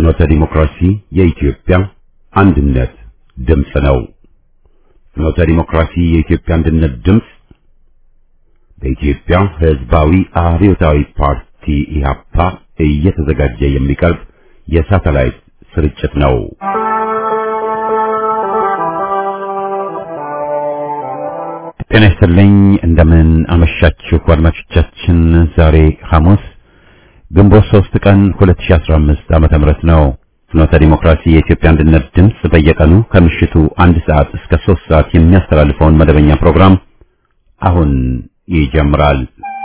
ፍኖተ ዲሞክራሲ የኢትዮጵያ አንድነት ድምፅ ነው። ፍኖተ ዲሞክራሲ የኢትዮጵያ አንድነት ድምፅ በኢትዮጵያ ሕዝባዊ አብዮታዊ ፓርቲ ኢህአፓ እየተዘጋጀ የሚቀርብ የሳተላይት ስርጭት ነው። ጤና ይስጥልኝ። እንደምን አመሻችሁ አድማጮቻችን። ዛሬ ሐሙስ ግንቦት 3 ቀን 2015 ዓመተ ምህረት ነው። ፍኖተ ዲሞክራሲ የኢትዮጵያ አንድነት ድምፅ በየቀኑ ከምሽቱ አንድ ሰዓት እስከ 3 ሰዓት የሚያስተላልፈውን መደበኛ ፕሮግራም አሁን ይጀምራል።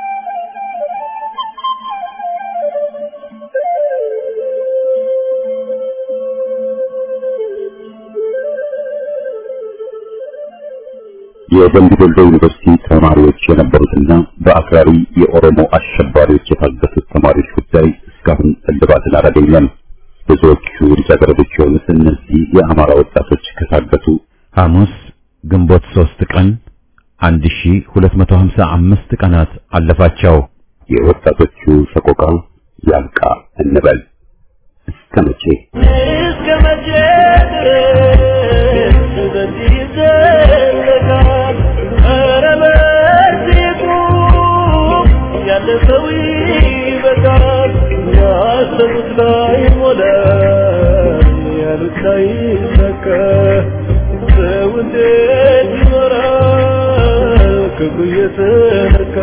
የደምቢ ዶሎ ዩኒቨርሲቲ ተማሪዎች የነበሩትና በአክራሪ የኦሮሞ አሸባሪዎች የታገቱት ተማሪዎች ጉዳይ እስካሁን እልባትን አላገኘም። ብዙዎቹ ልጃገረዶች የሆኑት እነዚህ የአማራ ወጣቶች ከታገቱ ሐሙስ ግንቦት ሶስት ቀን 1255 ቀናት አለፋቸው። የወጣቶቹ ሰቆቃ ያልቃ እንበል እስከ መቼ እስከ መቼ ድረስ በዚህ ይዘለቃል? ኧረ በዚህ ቁም፣ ያለ ሰው ይበቃል። ያሰቡት ላይ ሞላ፣ ያሉት ላይ ሰካ። ሰው እንዴት ይኖራል ክፉ እየተነካ?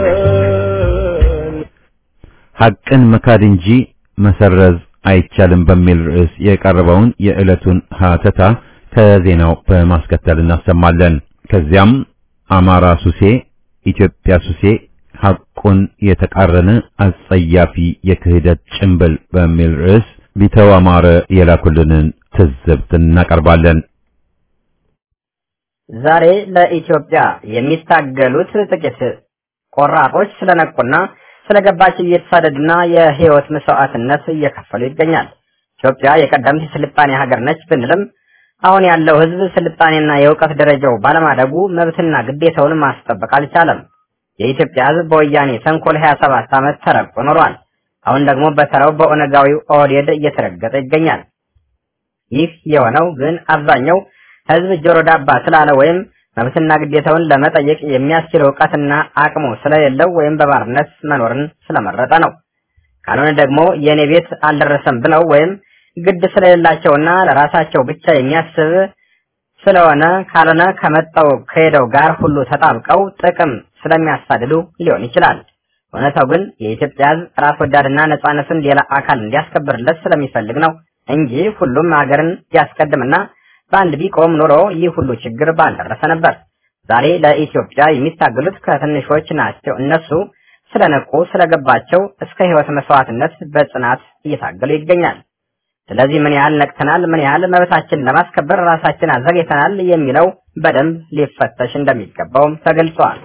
ሐቅን መካድ እንጂ መሰረዝ አይቻልም በሚል ርዕስ የቀረበውን የዕለቱን ሀተታ ከዜናው በማስከተል እናሰማለን። ከዚያም አማራ ሱሴ፣ ኢትዮጵያ ሱሴ ሐቁን የተቃረነ አጸያፊ የክህደት ጭንብል በሚል ርዕስ ቢተው አማረ የላኩልንን ትዝብት እናቀርባለን። ዛሬ ለኢትዮጵያ የሚታገሉት ጥቂት ቆራጦች ስለነቁና ስለገባቸው እየተሳደዱና የህይወት መስዋዕትነት እየከፈሉ ይገኛል። ኢትዮጵያ የቀደምት የስልጣኔ ሀገር ነች ብንልም አሁን ያለው ህዝብ ስልጣኔና የእውቀት ደረጃው ባለማደጉ መብትና ግዴታውን ማስጠበቅ አልቻለም። የኢትዮጵያ ህዝብ በወያኔ ተንኮል 27 ዓመት ተረግጦ ኖሯል። አሁን ደግሞ በተራው በኦነጋዊው ኦህዴድ እየተረገጠ ይገኛል። ይህ የሆነው ግን አብዛኛው ህዝብ ጆሮ ዳባ ስላለ ወይም መብትና ግዴታውን ለመጠየቅ የሚያስችል እውቀትና አቅሙ ስለሌለው ወይም በባርነት መኖርን ስለመረጠ ነው። ካልሆነ ደግሞ የኔ ቤት አልደረሰም ብለው ወይም ግድ ስለሌላቸውና ለራሳቸው ብቻ የሚያስብ ስለሆነ ካልሆነ ከመጣው ከሄደው ጋር ሁሉ ተጣብቀው ጥቅም ስለሚያሳድዱ ሊሆን ይችላል። እውነታው ግን የኢትዮጵያ ህዝብ ራስ ወዳድና ነጻነቱን ሌላ አካል እንዲያስከብርለት ስለሚፈልግ ነው እንጂ ሁሉም ሀገርን ያስቀድምና በአንድ ቢቆም ኖሮ ይህ ሁሉ ችግር ባልደረሰ ነበር። ዛሬ ለኢትዮጵያ የሚታገሉት ከትንሾች ናቸው። እነሱ ስለነቁ ስለገባቸው እስከ ህይወት መስዋዕትነት በጽናት እየታገሉ ይገኛል። ስለዚህ ምን ያህል ነቅተናል፣ ምን ያህል መብታችንን ለማስከበር ራሳችን አዘጋጅተናል የሚለው በደንብ ሊፈተሽ እንደሚገባውም ተገልጿል።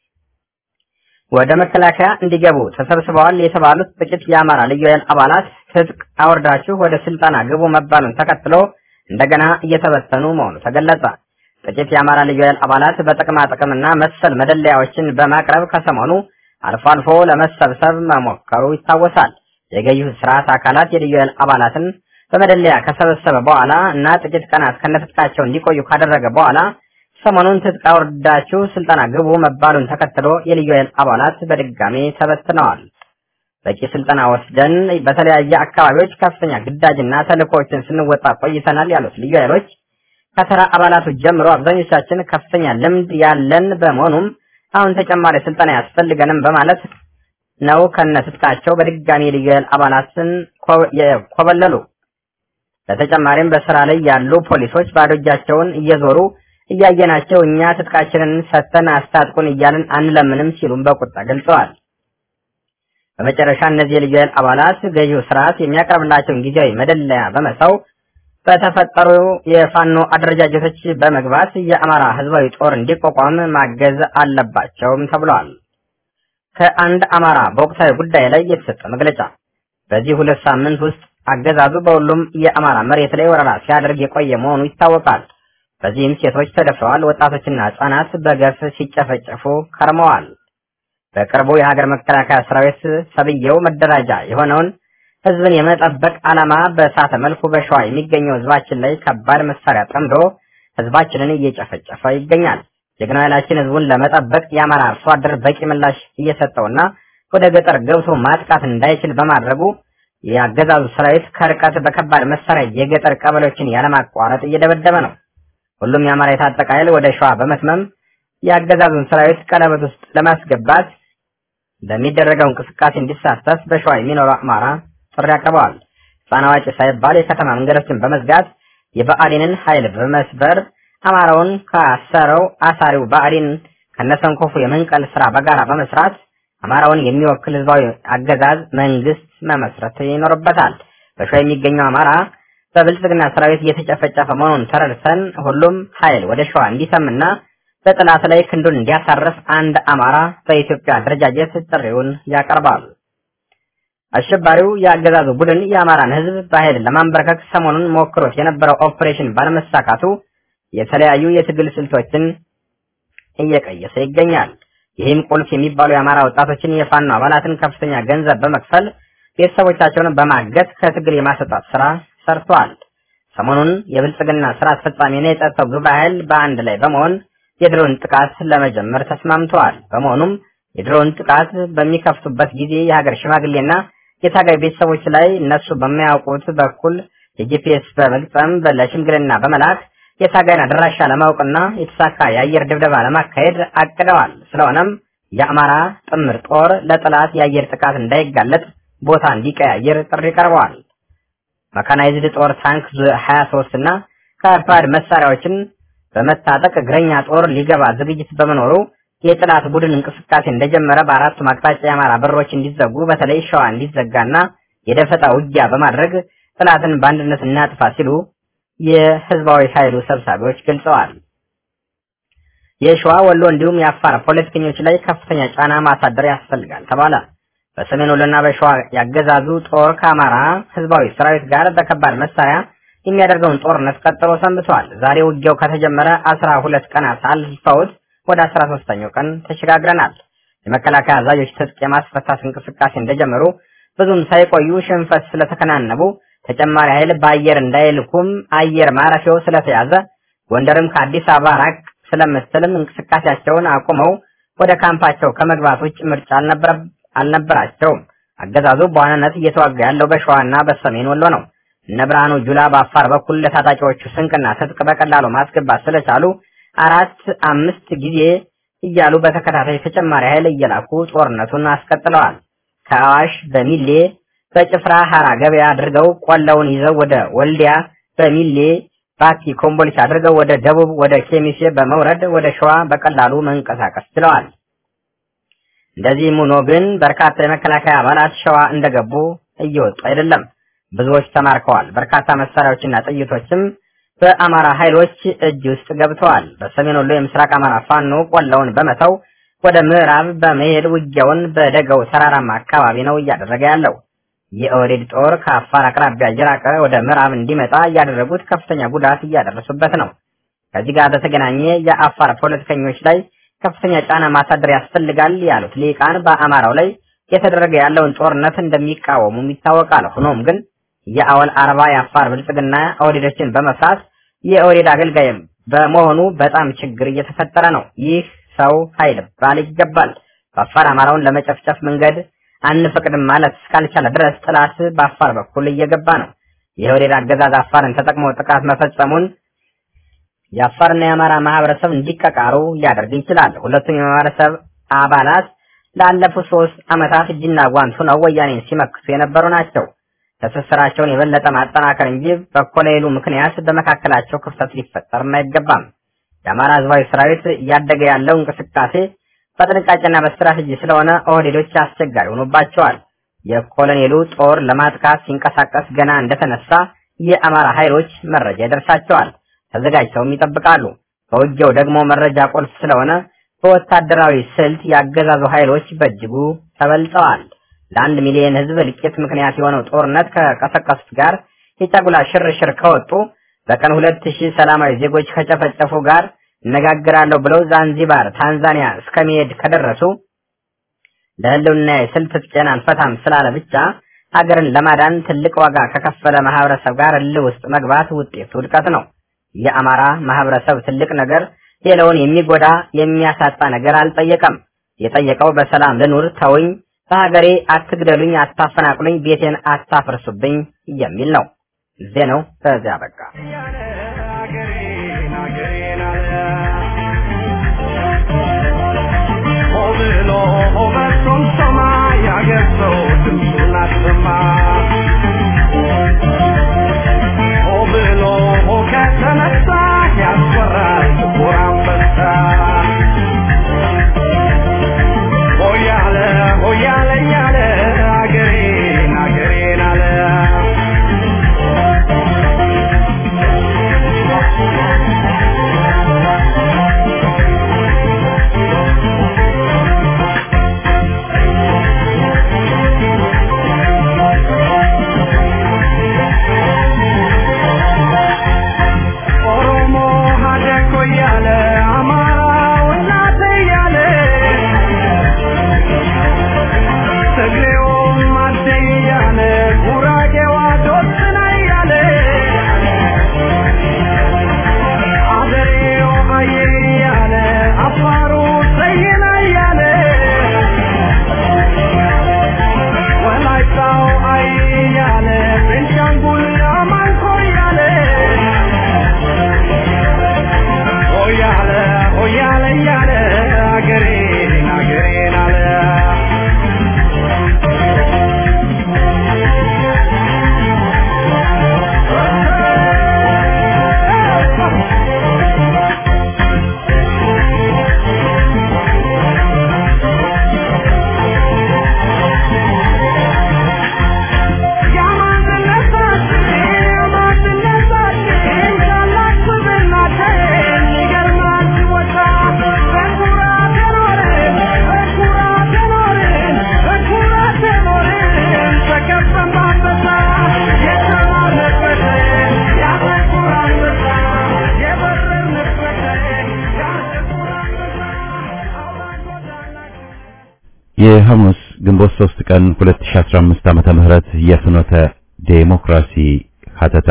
ወደ መከላከያ እንዲገቡ ተሰብስበዋል የተባሉት ጥቂት የአማራ ልዩ ኃይል አባላት ትጥቅ አወርዳችሁ ወደ ስልጠና ግቡ መባሉን ተከትሎ እንደገና እየተበተኑ መሆኑ ተገለጸ። ጥቂት የአማራ ልዩ ኃይል አባላት በጥቅማ ጥቅምና መሰል መደለያዎችን በማቅረብ ከሰሞኑ አልፎ አልፎ ለመሰብሰብ መሞከሩ ይታወሳል። የገዢው ስርዓት አካላት የልዩ ኃይል አባላትን በመደለያ ከሰበሰበ በኋላ እና ጥቂት ቀናት ከነትጥቃቸው እንዲቆዩ ካደረገ በኋላ ሰሞኑን ትጥቅ አውርዳችሁ ስልጠና ግቡ መባሉን ተከትሎ የልዩ ኃይል አባላት በድጋሜ ተበትነዋል። በቂ ስልጠና ወስደን በተለያየ አካባቢዎች ከፍተኛ ግዳጅና ተልእኮዎችን ስንወጣ ቆይተናል ያሉት ልዩ ኃይሎች ከተራ አባላቱ ጀምሮ አብዛኞቻችን ከፍተኛ ልምድ ያለን በመሆኑም አሁን ተጨማሪ ስልጠና ያስፈልገንም በማለት ነው ከነትጥቃቸው በድጋሚ ልዩ ኃይል አባላትን የኮበለሉ። በተጨማሪም በስራ ላይ ያሉ ፖሊሶች ባዶ እጃቸውን እየዞሩ እያየናቸው እኛ ትጥቃችንን ሰጥተን አስታጥቁን እያልን አንለምንም ሲሉም በቁጣ ገልጸዋል። በመጨረሻ እነዚህ የልዩ ኃይል አባላት ገዢው ስርዓት የሚያቀርብላቸውን ጊዜያዊ መደለያ በመተው በተፈጠሩ የፋኖ አደረጃጀቶች በመግባት የአማራ ህዝባዊ ጦር እንዲቋቋም ማገዝ አለባቸውም ተብሏል። ከአንድ አማራ በወቅታዊ ጉዳይ ላይ የተሰጠ መግለጫ በዚህ ሁለት ሳምንት ውስጥ አገዛዙ በሁሉም የአማራ መሬት ላይ ወረራ ሲያደርግ የቆየ መሆኑ ይታወቃል። በዚህም ሴቶች ተደፍረዋል፣ ወጣቶችና ህጻናት በገፍ ሲጨፈጨፉ ከርመዋል። በቅርቡ የሀገር መከላከያ ሰራዊት ሰብየው መደራጃ የሆነውን ህዝብን የመጠበቅ ዓላማ በሳተ መልኩ በሸዋ የሚገኘው ህዝባችን ላይ ከባድ መሳሪያ ጠምዶ ህዝባችንን እየጨፈጨፈ ይገኛል። ጀግናው ኃይላችን ህዝቡን ለመጠበቅ የአማራ አርሶ አደር በቂ ምላሽ እየሰጠውና ወደ ገጠር ገብቶ ማጥቃት እንዳይችል በማድረጉ የአገዛዙ ሰራዊት ከርቀት በከባድ መሳሪያ የገጠር ቀበሌዎችን ያለማቋረጥ እየደበደበ ነው። ሁሉም የአማራ የታጠቀ ኃይል ወደ ሸዋ በመትመም የአገዛዙን ሰራዊት ቀለበት ውስጥ ለማስገባት በሚደረገው እንቅስቃሴ እንዲሳተፍ በሸዋ የሚኖሩ አማራ ጥሪ አቅርበዋል። ህፃን አዋቂ ሳይባል የከተማ መንገዶችን በመዝጋት የብአዴንን ኃይል በመስበር አማራውን ካሰረው አሳሪው ብአዴን ከነሰንኮፉ የመንቀል ስራ በጋራ በመስራት አማራውን የሚወክል ህዝባዊ አገዛዝ መንግስት መመስረት ይኖርበታል። በሸዋ የሚገኘው አማራ በብልጽግና ሰራዊት እየተጨፈጨፈ መሆኑን ተረድተን ሁሉም ኃይል ወደ ሸዋ እንዲሰምና በጠላት ላይ ክንዱን እንዲያሳርፍ አንድ አማራ በኢትዮጵያ አደረጃጀት ጥሪውን ያቀርባል። አሸባሪው የአገዛዙ ቡድን የአማራን ህዝብ በኃይል ለማንበርከክ ሰሞኑን ሞክሮት የነበረው ኦፕሬሽን ባለመሳካቱ የተለያዩ የትግል ስልቶችን እየቀየሰ ይገኛል። ይህም ቁልፍ የሚባሉ የአማራ ወጣቶችን የፋኖ አባላትን ከፍተኛ ገንዘብ በመክፈል ቤተሰቦቻቸውን በማገት ከትግል የማስወጣት ስራ ሰርቷል። ሰሞኑን የብልጽግና ስራ አስፈጻሚና የጸጥታው ግብረ ኃይል በአንድ ላይ በመሆን የድሮን ጥቃት ለመጀመር ተስማምተዋል። በመሆኑም የድሮን ጥቃት በሚከፍቱበት ጊዜ የሀገር ሽማግሌና የታጋይ ቤተሰቦች ላይ እነሱ በማያውቁት በኩል የጂፒኤስ በመግጠም ለሽምግልና በመላክ የታጋይን አድራሻ ለማወቅና የተሳካ የአየር ድብደባ ለማካሄድ አቅደዋል። ስለሆነም የአማራ ጥምር ጦር ለጠላት የአየር ጥቃት እንዳይጋለጥ ቦታ እንዲቀያየር ጥሪ ቀርበዋል። መካናይዝድ ጦር ታንክ 23 እና ከባድ መሳሪያዎችን በመታጠቅ እግረኛ ጦር ሊገባ ዝግጅት በመኖሩ የጠላት ቡድን እንቅስቃሴ እንደጀመረ በአራቱም አቅጣጫ የአማራ በሮች እንዲዘጉ በተለይ ሸዋ እንዲዘጋና የደፈጣ ውጊያ በማድረግ ጠላትን በአንድነት እናጥፋ ሲሉ የህዝባዊ ኃይሉ ሰብሳቢዎች ገልጸዋል። የሸዋ ወሎ እንዲሁም የአፋር ፖለቲከኞች ላይ ከፍተኛ ጫና ማሳደር ያስፈልጋል ተባለ። በሰሜን ወሎና በሸዋ ያገዛዙ ጦር ከአማራ ህዝባዊ ሰራዊት ጋር በከባድ መሳሪያ የሚያደርገውን ጦርነት ቀጥሎ ሰንብተዋል። ዛሬ ውጊያው ከተጀመረ አስራ ሁለት ቀናት አልፈውት ወደ አስራ ሶስተኛው ቀን ተሸጋግረናል። የመከላከያ አዛዦች ትጥቅ የማስፈታት እንቅስቃሴ እንደጀመሩ ብዙም ሳይቆዩ ሽንፈት ስለተከናነቡ ተጨማሪ ኃይል በአየር እንዳይልኩም አየር ማረፊያው ስለተያዘ ጎንደርም ከአዲስ አበባ ራቅ ስለምትልም እንቅስቃሴያቸውን አቁመው ወደ ካምፓቸው ከመግባት ውጭ ምርጫ አልነበራቸውም። አገዛዙ በዋናነት እየተዋጋ ያለው በሸዋና በሰሜን ወሎ ነው። እነ ብርሃኑ ጁላ በአፋር በኩል ለታጣቂዎቹ ስንቅና ትጥቅ በቀላሉ ማስገባት ስለቻሉ አራት አምስት ጊዜ እያሉ በተከታታይ ተጨማሪ ኃይል እየላኩ ጦርነቱን አስቀጥለዋል። ከአዋሽ በሚሌ በጭፍራ ሐራ ገበያ አድርገው ቆላውን ይዘው ወደ ወልዲያ በሚሌ ባቲ ኮምቦልቻ አድርገው ወደ ደቡብ ወደ ኬሚሴ በመውረድ ወደ ሸዋ በቀላሉ መንቀሳቀስ ችለዋል። እንደዚህም ሆኖ ግን በርካታ የመከላከያ አባላት ሸዋ እንደገቡ እየወጡ አይደለም። ብዙዎች ተማርከዋል። በርካታ መሳሪያዎችና ጥይቶችም በአማራ ኃይሎች እጅ ውስጥ ገብተዋል። በሰሜን ወሎ የምስራቅ አማራ ፋኖ ቆላውን በመተው ወደ ምዕራብ በመሄድ ውጊያውን በደገው ተራራማ አካባቢ ነው እያደረገ ያለው። የኦህዴድ ጦር ከአፋር አቅራቢያ እየራቀ ወደ ምዕራብ እንዲመጣ እያደረጉት ከፍተኛ ጉዳት እያደረሱበት ነው። ከዚህ ጋር በተገናኘ የአፋር ፖለቲከኞች ላይ ከፍተኛ ጫና ማሳደር ያስፈልጋል ያሉት ሊቃን በአማራው ላይ የተደረገ ያለውን ጦርነት እንደሚቃወሙም ይታወቃል። ሆኖም ግን የአወል አርባ የአፋር ብልጽግና ኦህዴዶችን በመፍራት የኦህዴድ አገልጋይ በመሆኑ በጣም ችግር እየተፈጠረ ነው። ይህ ሰው ኃይል ባል ይገባል። በአፋር አማራውን ለመጨፍጨፍ መንገድ አንፈቅድም ማለት እስካልቻለ ድረስ ጥላት በአፋር በኩል እየገባ ነው። የኦህዴድ አገዛዝ አፋርን ተጠቅሞ ጥቃት መፈጸሙን የአፋርና የአማራ ማህበረሰብ እንዲቀቃሩ ሊያደርግ ይችላል። ሁለቱም የማህበረሰብ አባላት ላለፉት ሶስት ዓመታት እጅና ጓንት ሆነው ወያኔን ሲመክቱ የነበሩ ናቸው። ትስስራቸውን የበለጠ ማጠናከር እንጂ በኮሎኔሉ ምክንያት በመካከላቸው ክፍተት ሊፈጠርም አይገባም። የአማራ ህዝባዊ ሰራዊት እያደገ ያለው እንቅስቃሴ በጥንቃቄና በስትራቴጂ ስለሆነ ኦህዴዶች አስቸጋሪ ሆኖባቸዋል። የኮሎኔሉ ጦር ለማጥቃት ሲንቀሳቀስ ገና እንደተነሳ የአማራ ኃይሎች መረጃ ይደርሳቸዋል፣ ተዘጋጅተውም ይጠብቃሉ። በውጊያው ደግሞ መረጃ ቁልፍ ስለሆነ በወታደራዊ ስልት ያገዛዙ ኃይሎች በእጅጉ ተበልጠዋል። ለአንድ ሚሊዮን ህዝብ እልቂት ምክንያት የሆነው ጦርነት ከቀሰቀሱት ጋር የጫጉላ ሽርሽር ከወጡ በቀን ሁለት ሺህ ሰላማዊ ዜጎች ከጨፈጨፉ ጋር እነጋግራለሁ ብለው ዛንዚባር ታንዛኒያ እስከመሄድ ከደረሱ ለህልውና የስልት ትጥቄን አልፈታም ስላለ ብቻ ሀገርን ለማዳን ትልቅ ዋጋ ከከፈለ ማህበረሰብ ጋር እልህ ውስጥ መግባት ውጤቱ ውድቀት ነው። የአማራ ማህበረሰብ ትልቅ ነገር ሌላውን የሚጎዳ የሚያሳጣ ነገር አልጠየቀም። የጠየቀው በሰላም ልኑር፣ ተውኝ፣ በሀገሬ አትግደሉኝ፣ አታፈናቅሉኝ፣ ቤቴን አታፍርሱብኝ የሚል ነው። ዜናው በዚያ በቃ። የሐሙስ ግንቦት 3 ቀን 2015 ዓመተ ምህረት የፍኖተ ዴሞክራሲ ሀተታ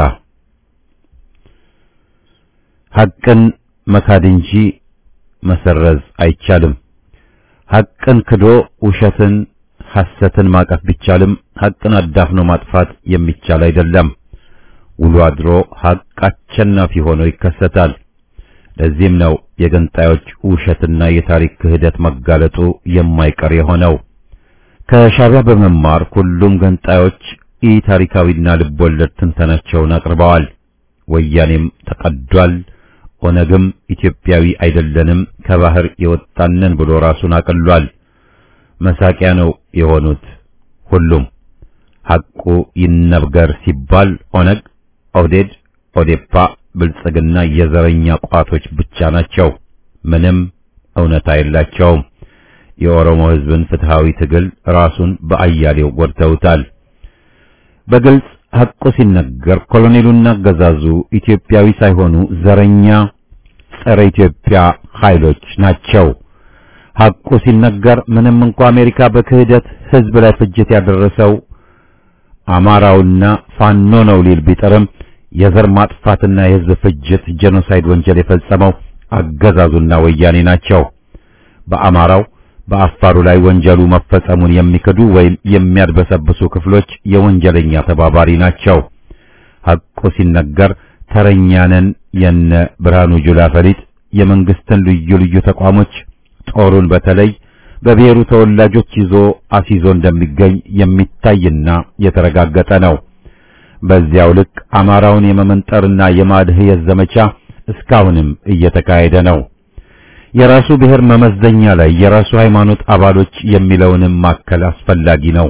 ሐቅን መካድ እንጂ መሰረዝ አይቻልም። ሐቅን ክዶ ውሸትን፣ ሐሰትን ማቀፍ ቢቻልም ሐቅን አዳፍኖ ማጥፋት የሚቻል አይደለም። ውሎ አድሮ ሐቅ አሸናፊ ሆኖ ይከሰታል። ለዚህም ነው የገንጣዮች ውሸትና የታሪክ ክህደት መጋለጡ የማይቀር የሆነው። ከሻዕቢያ በመማር ሁሉም ገንጣዮች ኢ ታሪካዊና ልቦለድ ትንተናቸውን አቅርበዋል። ወያኔም ተቀዷል። ኦነግም ኢትዮጵያዊ አይደለንም ከባህር የወጣንን ብሎ ራሱን አቅሏል። መሳቂያ ነው የሆኑት ሁሉም። ሐቁ ይነገር ሲባል ኦነግ፣ ኦህዴድ፣ ኦዴፓ ብልጽግና የዘረኛ ቋቶች ብቻ ናቸው። ምንም እውነታ የላቸውም። የኦሮሞ ሕዝብን ፍትሃዊ ትግል ራሱን በአያሌው ጎድተውታል። በግልጽ ሐቁ ሲነገር ኮሎኔሉና አገዛዙ ኢትዮጵያዊ ሳይሆኑ ዘረኛ ጸረ ኢትዮጵያ ኃይሎች ናቸው። ሐቁ ሲነገር ምንም እንኳ አሜሪካ በክህደት ሕዝብ ላይ ፍጅት ያደረሰው አማራውና ፋኖ ነው ሊል ቢጥርም የዘር ማጥፋትና የሕዝብ ፍጅት ጄኖሳይድ ወንጀል የፈጸመው አገዛዙና ወያኔ ናቸው። በአማራው በአፋሩ ላይ ወንጀሉ መፈጸሙን የሚክዱ ወይም የሚያድበሰብሱ ክፍሎች የወንጀለኛ ተባባሪ ናቸው። ሐቁ ሲነገር ተረኛነን የነ ብርሃኑ ጁላ ፈሊጥ የመንግስትን ልዩ ልዩ ተቋሞች ጦሩን በተለይ በብሔሩ ተወላጆች ይዞ አስይዞ እንደሚገኝ የሚታይና የተረጋገጠ ነው። በዚያው ልክ አማራውን የመመንጠርና የማድህየት ዘመቻ እስካሁንም እየተካሄደ ነው። የራሱ ብሔር መመዘኛ ላይ የራሱ ሃይማኖት አባሎች የሚለውንም ማከል አስፈላጊ ነው።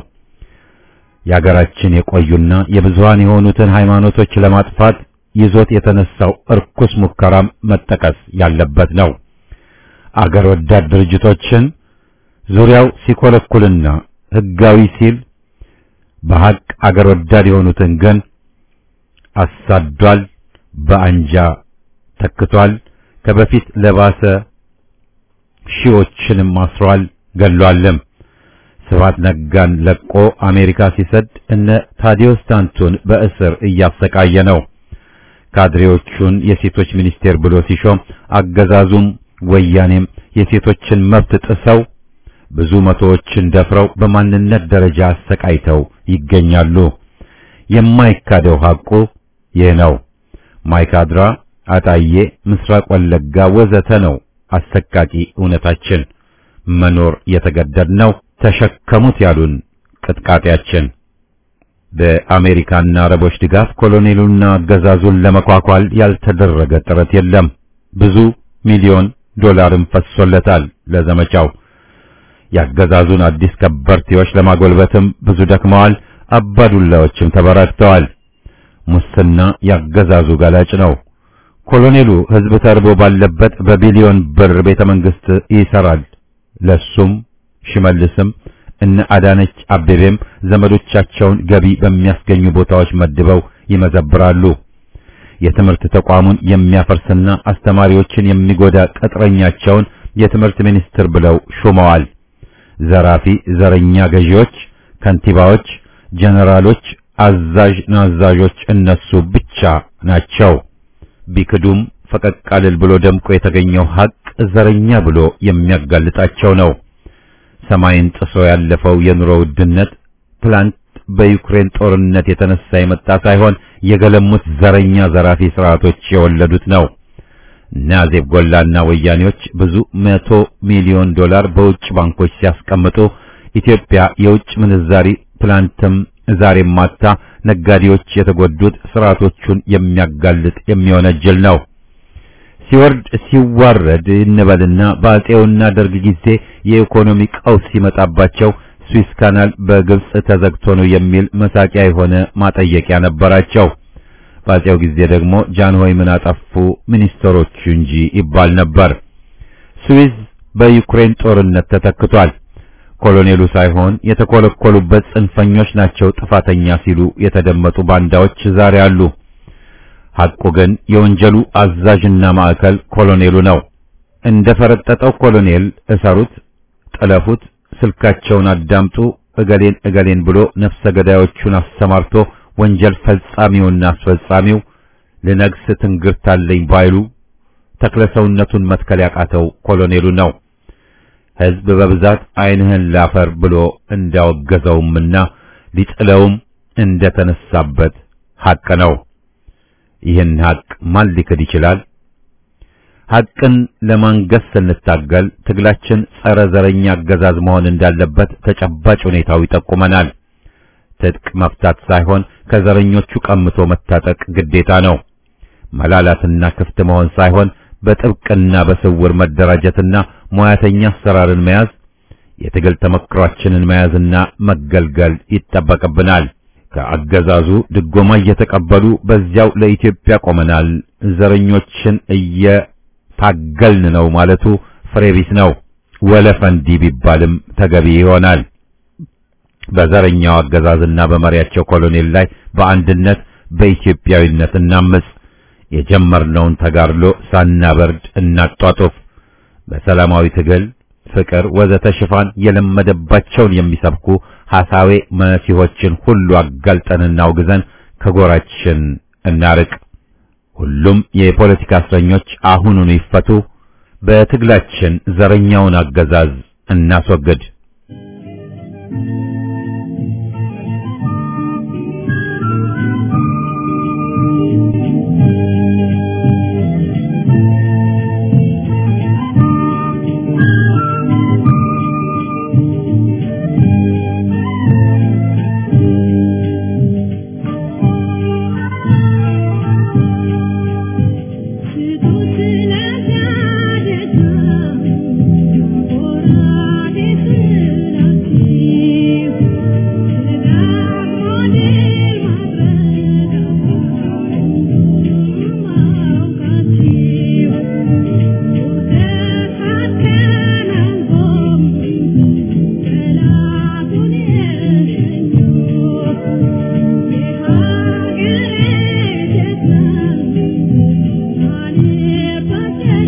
የአገራችን የቆዩና የብዙሃን የሆኑትን ሃይማኖቶች ለማጥፋት ይዞት የተነሳው እርኩስ ሙከራም መጠቀስ ያለበት ነው። አገር ወዳድ ድርጅቶችን ዙሪያው ሲኮለኩልና ህጋዊ ሲል በሐቅ አገር ወዳድ የሆኑትን ግን አሳዷል፣ በአንጃ ተክቷል። ከበፊት ለባሰ ሺዎችንም አስሯል፣ ገሏልም። ስብሐት ነጋን ለቆ አሜሪካ ሲሰድ እነ ታዲዮስ ታንቱን በእስር እያሰቃየ ነው። ካድሬዎቹን የሴቶች ሚኒስቴር ብሎ ሲሾም አገዛዙም ወያኔም የሴቶችን መብት ጥሰው ብዙ መቶዎችን ደፍረው በማንነት ደረጃ አሰቃይተው ይገኛሉ። የማይካደው ሐቁ ይህ ነው። ማይካድራ፣ አጣዬ፣ ምስራቅ ወለጋ ወዘተ ነው አሰቃቂ እውነታችን። መኖር የተገደድነው ተሸከሙት ያሉን ቅጥቃጤያችን። በአሜሪካና አረቦች ድጋፍ ኮሎኔሉና አገዛዙን ለመኳኳል ያልተደረገ ጥረት የለም። ብዙ ሚሊዮን ዶላርም ፈሶለታል ለዘመቻው። ያገዛዙን አዲስ ከበርቴዎች ለማጎልበትም ብዙ ደክመዋል። አባዱላዎችም ተበራክተዋል። ሙስና ያገዛዙ ገላጭ ነው። ኮሎኔሉ ሕዝብ ተርቦ ባለበት በቢሊዮን ብር ቤተ መንግስት ይሰራል። ለሱም ሽመልስም እነ አዳነች አቤቤም ዘመዶቻቸውን ገቢ በሚያስገኙ ቦታዎች መድበው ይመዘብራሉ። የትምህርት ተቋሙን የሚያፈርስና አስተማሪዎችን የሚጎዳ ቅጥረኛቸውን የትምህርት ሚኒስትር ብለው ሾመዋል። ዘራፊ ዘረኛ ገዢዎች፣ ከንቲባዎች፣ ጀነራሎች፣ አዛዥ ናዛዦች እነሱ ብቻ ናቸው። ቢክዱም ፈቀቅ አልል ብሎ ደምቆ የተገኘው ሐቅ ዘረኛ ብሎ የሚያጋልጣቸው ነው። ሰማይን ጥሶ ያለፈው የኑሮ ውድነት ትላንት በዩክሬን ጦርነት የተነሳ የመጣ ሳይሆን የገለሙት ዘረኛ ዘራፊ ስርዓቶች የወለዱት ነው። እነ አዜብ ጎላና ወያኔዎች ብዙ መቶ ሚሊዮን ዶላር በውጭ ባንኮች ሲያስቀምጡ ኢትዮጵያ የውጭ ምንዛሪ ትላንትም ዛሬም ማታ ነጋዴዎች የተጎዱት ስርዓቶቹን የሚያጋልጥ የሚወነጅል ነው። ሲወርድ ሲዋረድ እንበልና በአጼውና ደርግ ጊዜ የኢኮኖሚ ቀውስ ሲመጣባቸው ስዊስ ካናል በግብጽ ተዘግቶ ነው የሚል መሳቂያ የሆነ ማጠየቂያ ነበራቸው። በአጼው ጊዜ ደግሞ ጃንሆይ ምን አጠፉ ሚኒስትሮቹ እንጂ ይባል ነበር። ስዊዝ በዩክሬን ጦርነት ተተክቷል። ኮሎኔሉ ሳይሆን የተኮለኮሉበት ጽንፈኞች ናቸው ጥፋተኛ ሲሉ የተደመጡ ባንዳዎች ዛሬ አሉ። ሐቁ ግን የወንጀሉ አዛዥና ማዕከል ኮሎኔሉ ነው። እንደ ፈረጠጠው ኮሎኔል እሰሩት፣ ጥለፉት፣ ስልካቸውን አዳምጡ፣ እገሌን እገሌን ብሎ ነፍሰ ገዳዮቹን አሰማርቶ ወንጀል ፈጻሚውና አስፈጻሚው ልነግስ ትንግርታለኝ ባይሉ ተክለ ሰውነቱን መትከል ያቃተው ኮሎኔሉ ነው። ሕዝብ በብዛት ዓይንህን ላፈር ብሎ እንዳወገዘውምና ሊጥለውም እንደተነሳበት ሐቅ ነው። ይህን ሐቅ ማን ሊክድ ይችላል? ሐቅን ለማንገስ ስንታገል ትግላችን ጸረ ዘረኛ አገዛዝ መሆን እንዳለበት ተጨባጭ ሁኔታው ይጠቁመናል። ትጥቅ መፍታት ሳይሆን ከዘረኞቹ ቀምቶ መታጠቅ ግዴታ ነው። መላላትና ክፍት መሆን ሳይሆን በጥብቅና በስውር መደራጀትና ሙያተኛ አሰራርን መያዝ የትግል ተመክሯችንን መያዝና መገልገል ይጠበቅብናል። ከአገዛዙ ድጎማ እየተቀበሉ በዚያው ለኢትዮጵያ ቆመናል፣ ዘረኞችን እየታገልን ነው ማለቱ ፍሬ ቢስ ነው። ወለፈንዲ ቢባልም ተገቢ ይሆናል። በዘረኛው አገዛዝና በመሪያቸው ኮሎኔል ላይ በአንድነት በኢትዮጵያዊነት እናምጽ። የጀመርነውን ተጋድሎ ሳናበርድ እናጧጡፍ። በሰላማዊ ትግል፣ ፍቅር ወዘተ ሽፋን የለመደባቸውን የሚሰብኩ ሐሳዌ መሲሖችን ሁሉ አጋልጠን እናውግዘን ከጎራችን እናርቅ። ሁሉም የፖለቲካ እስረኞች አሁኑኑ ይፈቱ። በትግላችን ዘረኛውን አገዛዝ እናስወግድ።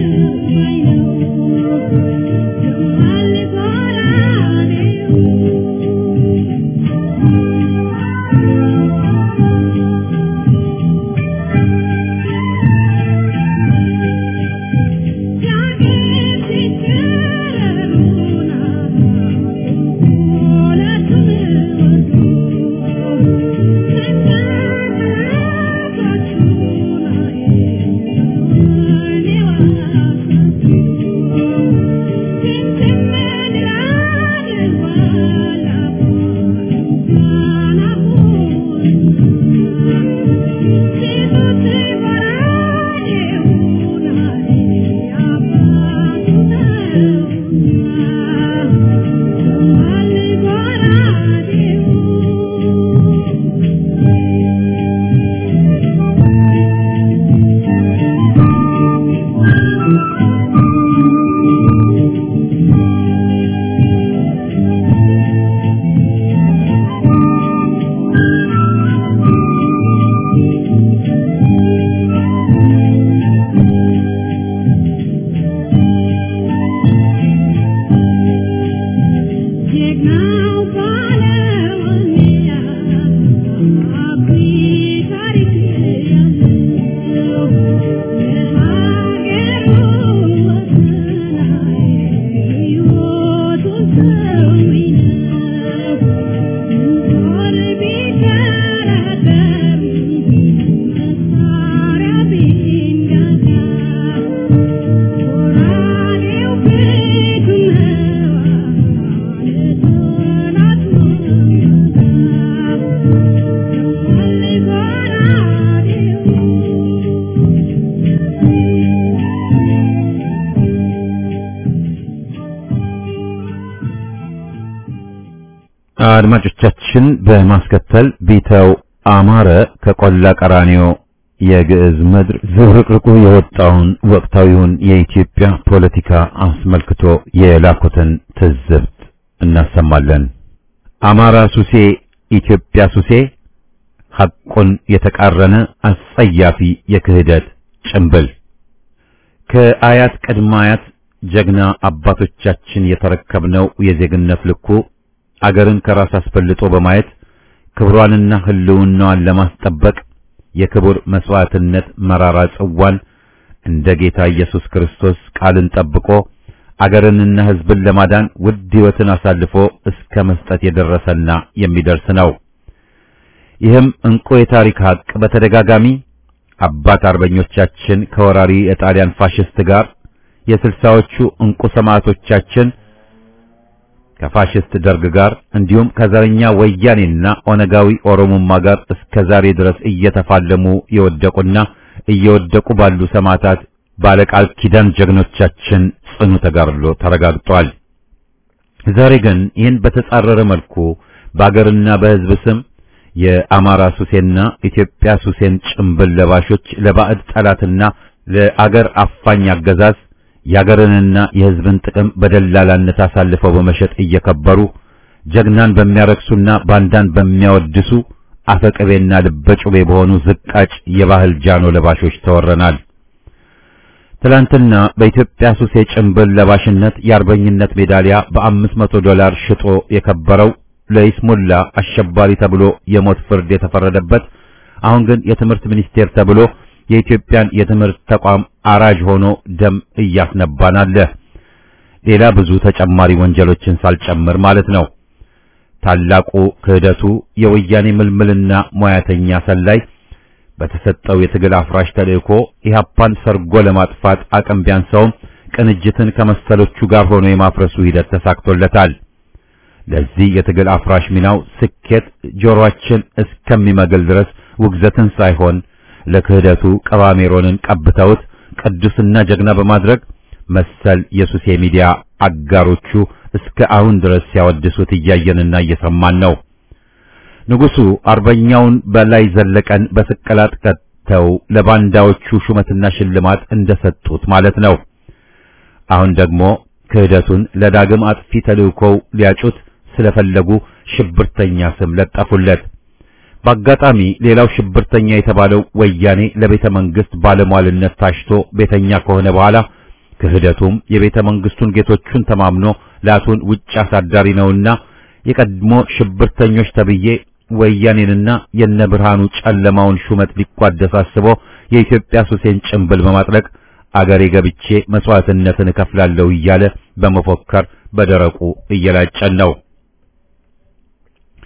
Thank you. አድማጮቻችን በማስከተል ቢተው አማረ ከቆላ ቀራኒዮ የግዕዝ ምድር ዝብርቅርቁ የወጣውን ወቅታዊውን የኢትዮጵያ ፖለቲካ አስመልክቶ የላኩትን ትዝብት እናሰማለን። አማራ ሱሴ፣ ኢትዮጵያ ሱሴ፣ ሐቁን የተቃረነ አስጸያፊ የክህደት ጭንብል ከአያት ቅድመ አያት ጀግና አባቶቻችን የተረከብነው የዜግነት ልኩ አገርን ከራስ አስፈልጦ በማየት ክብሯንና ሕልውናዋን ለማስጠበቅ የክቡር መስዋዕትነት መራራ ጽዋን እንደ ጌታ ኢየሱስ ክርስቶስ ቃልን ጠብቆ አገርንና ሕዝብን ለማዳን ውድ ሕይወትን አሳልፎ እስከ መስጠት የደረሰና የሚደርስ ነው። ይህም እንቁ የታሪክ ሀቅ በተደጋጋሚ አባት አርበኞቻችን ከወራሪ የጣሊያን ፋሽስት ጋር የስልሳዎቹ እንቁ ሰማዕቶቻችን ከፋሽስት ደርግ ጋር እንዲሁም ከዘረኛ ወያኔና ኦነጋዊ ኦሮሞማ ጋር እስከ ዛሬ ድረስ እየተፋለሙ የወደቁና እየወደቁ ባሉ ሰማዕታት ባለቃል ኪዳን ጀግኖቻችን ጽኑ ተጋድሎ ተረጋግጧል። ዛሬ ግን ይህን በተጻረረ መልኩ በአገርና በሕዝብ ስም የአማራ ሱሴና ኢትዮጵያ ሱሴን ጭምብል ለባሾች ለባዕድ ጠላትና ለአገር አፋኝ አገዛዝ የአገርንና የሕዝብን ጥቅም በደላላነት አሳልፈው በመሸጥ እየከበሩ ጀግናን በሚያረክሱና ባንዳን በሚያወድሱ አፈቅቤና ልበጩቤ በሆኑ ዝቃጭ የባህል ጃኖ ለባሾች ተወረናል። ትላንትና በኢትዮጵያ ሱሴ ጭምብል ለባሽነት የአርበኝነት ሜዳሊያ በአምስት መቶ ዶላር ሽጦ የከበረው ለይስሙላ አሸባሪ ተብሎ የሞት ፍርድ የተፈረደበት አሁን ግን የትምህርት ሚኒስቴር ተብሎ የኢትዮጵያን የትምህርት ተቋም አራጅ ሆኖ ደም እያስነባን አለ። ሌላ ብዙ ተጨማሪ ወንጀሎችን ሳልጨምር ማለት ነው። ታላቁ ክህደቱ የወያኔ ምልምልና ሙያተኛ ሰላይ በተሰጠው የትግል አፍራሽ ተልእኮ ኢህአፓን ሰርጎ ለማጥፋት አቅም ቢያንሰውም ቅንጅትን ከመሰሎቹ ጋር ሆኖ የማፍረሱ ሂደት ተሳክቶለታል። ለዚህ የትግል አፍራሽ ሚናው ስኬት ጆሮአችን እስከሚመግል ድረስ ውግዘትን ሳይሆን ለክህደቱ ቀባሜሮንን ቀብተውት ቅዱስና ጀግና በማድረግ መሰል የሱሴ ሚዲያ አጋሮቹ እስከ አሁን ድረስ ሲያወድሱት እያየንና እየሰማን ነው። ንጉሡ አርበኛውን በላይ ዘለቀን በስቅላት ቀጥተው ለባንዳዎቹ ሹመትና ሽልማት እንደሰጡት ማለት ነው። አሁን ደግሞ ክህደቱን ለዳግም አጥፊ ተልእኮው ሊያጩት ስለፈለጉ ሽብርተኛ ስም ለጠፉለት። በአጋጣሚ ሌላው ሽብርተኛ የተባለው ወያኔ ለቤተ መንግስት ባለሟልነት ታሽቶ ቤተኛ ከሆነ በኋላ ክህደቱም የቤተ መንግስቱን ጌቶቹን ተማምኖ ላቱን ውጭ አሳዳሪ ነውና የቀድሞ ሽብርተኞች ተብዬ ወያኔንና የነ ብርሃኑ ጨለማውን ሹመት ሊቋደስ አስቦ የኢትዮጵያ ሱሴን ጭምብል በማጥለቅ አገሬ ገብቼ መስዋዕትነትን እከፍላለሁ እያለ በመፎከር በደረቁ እየላጨን ነው።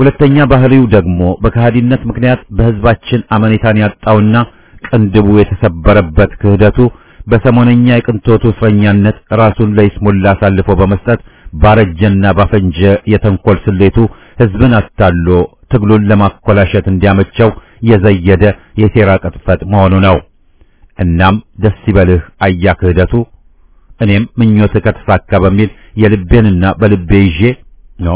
ሁለተኛ ባህሪው ደግሞ በከሃዲነት ምክንያት በህዝባችን አመኔታን ያጣውና ቅንድቡ የተሰበረበት ክህደቱ በሰሞነኛ የቅንጦቱ እስረኛነት ራሱን ለይስሙላ አሳልፎ በመስጠት ባረጀና ባፈንጀ የተንኮል ስሌቱ ህዝብን አታሎ ትግሉን ለማኮላሸት እንዲያመቸው የዘየደ የሴራ ቅጥፈት መሆኑ ነው። እናም ደስ ይበልህ አያ ክህደቱ እኔም ምኞትህ ከተሳካ በሚል የልቤንና በልቤ ይዤ ነው።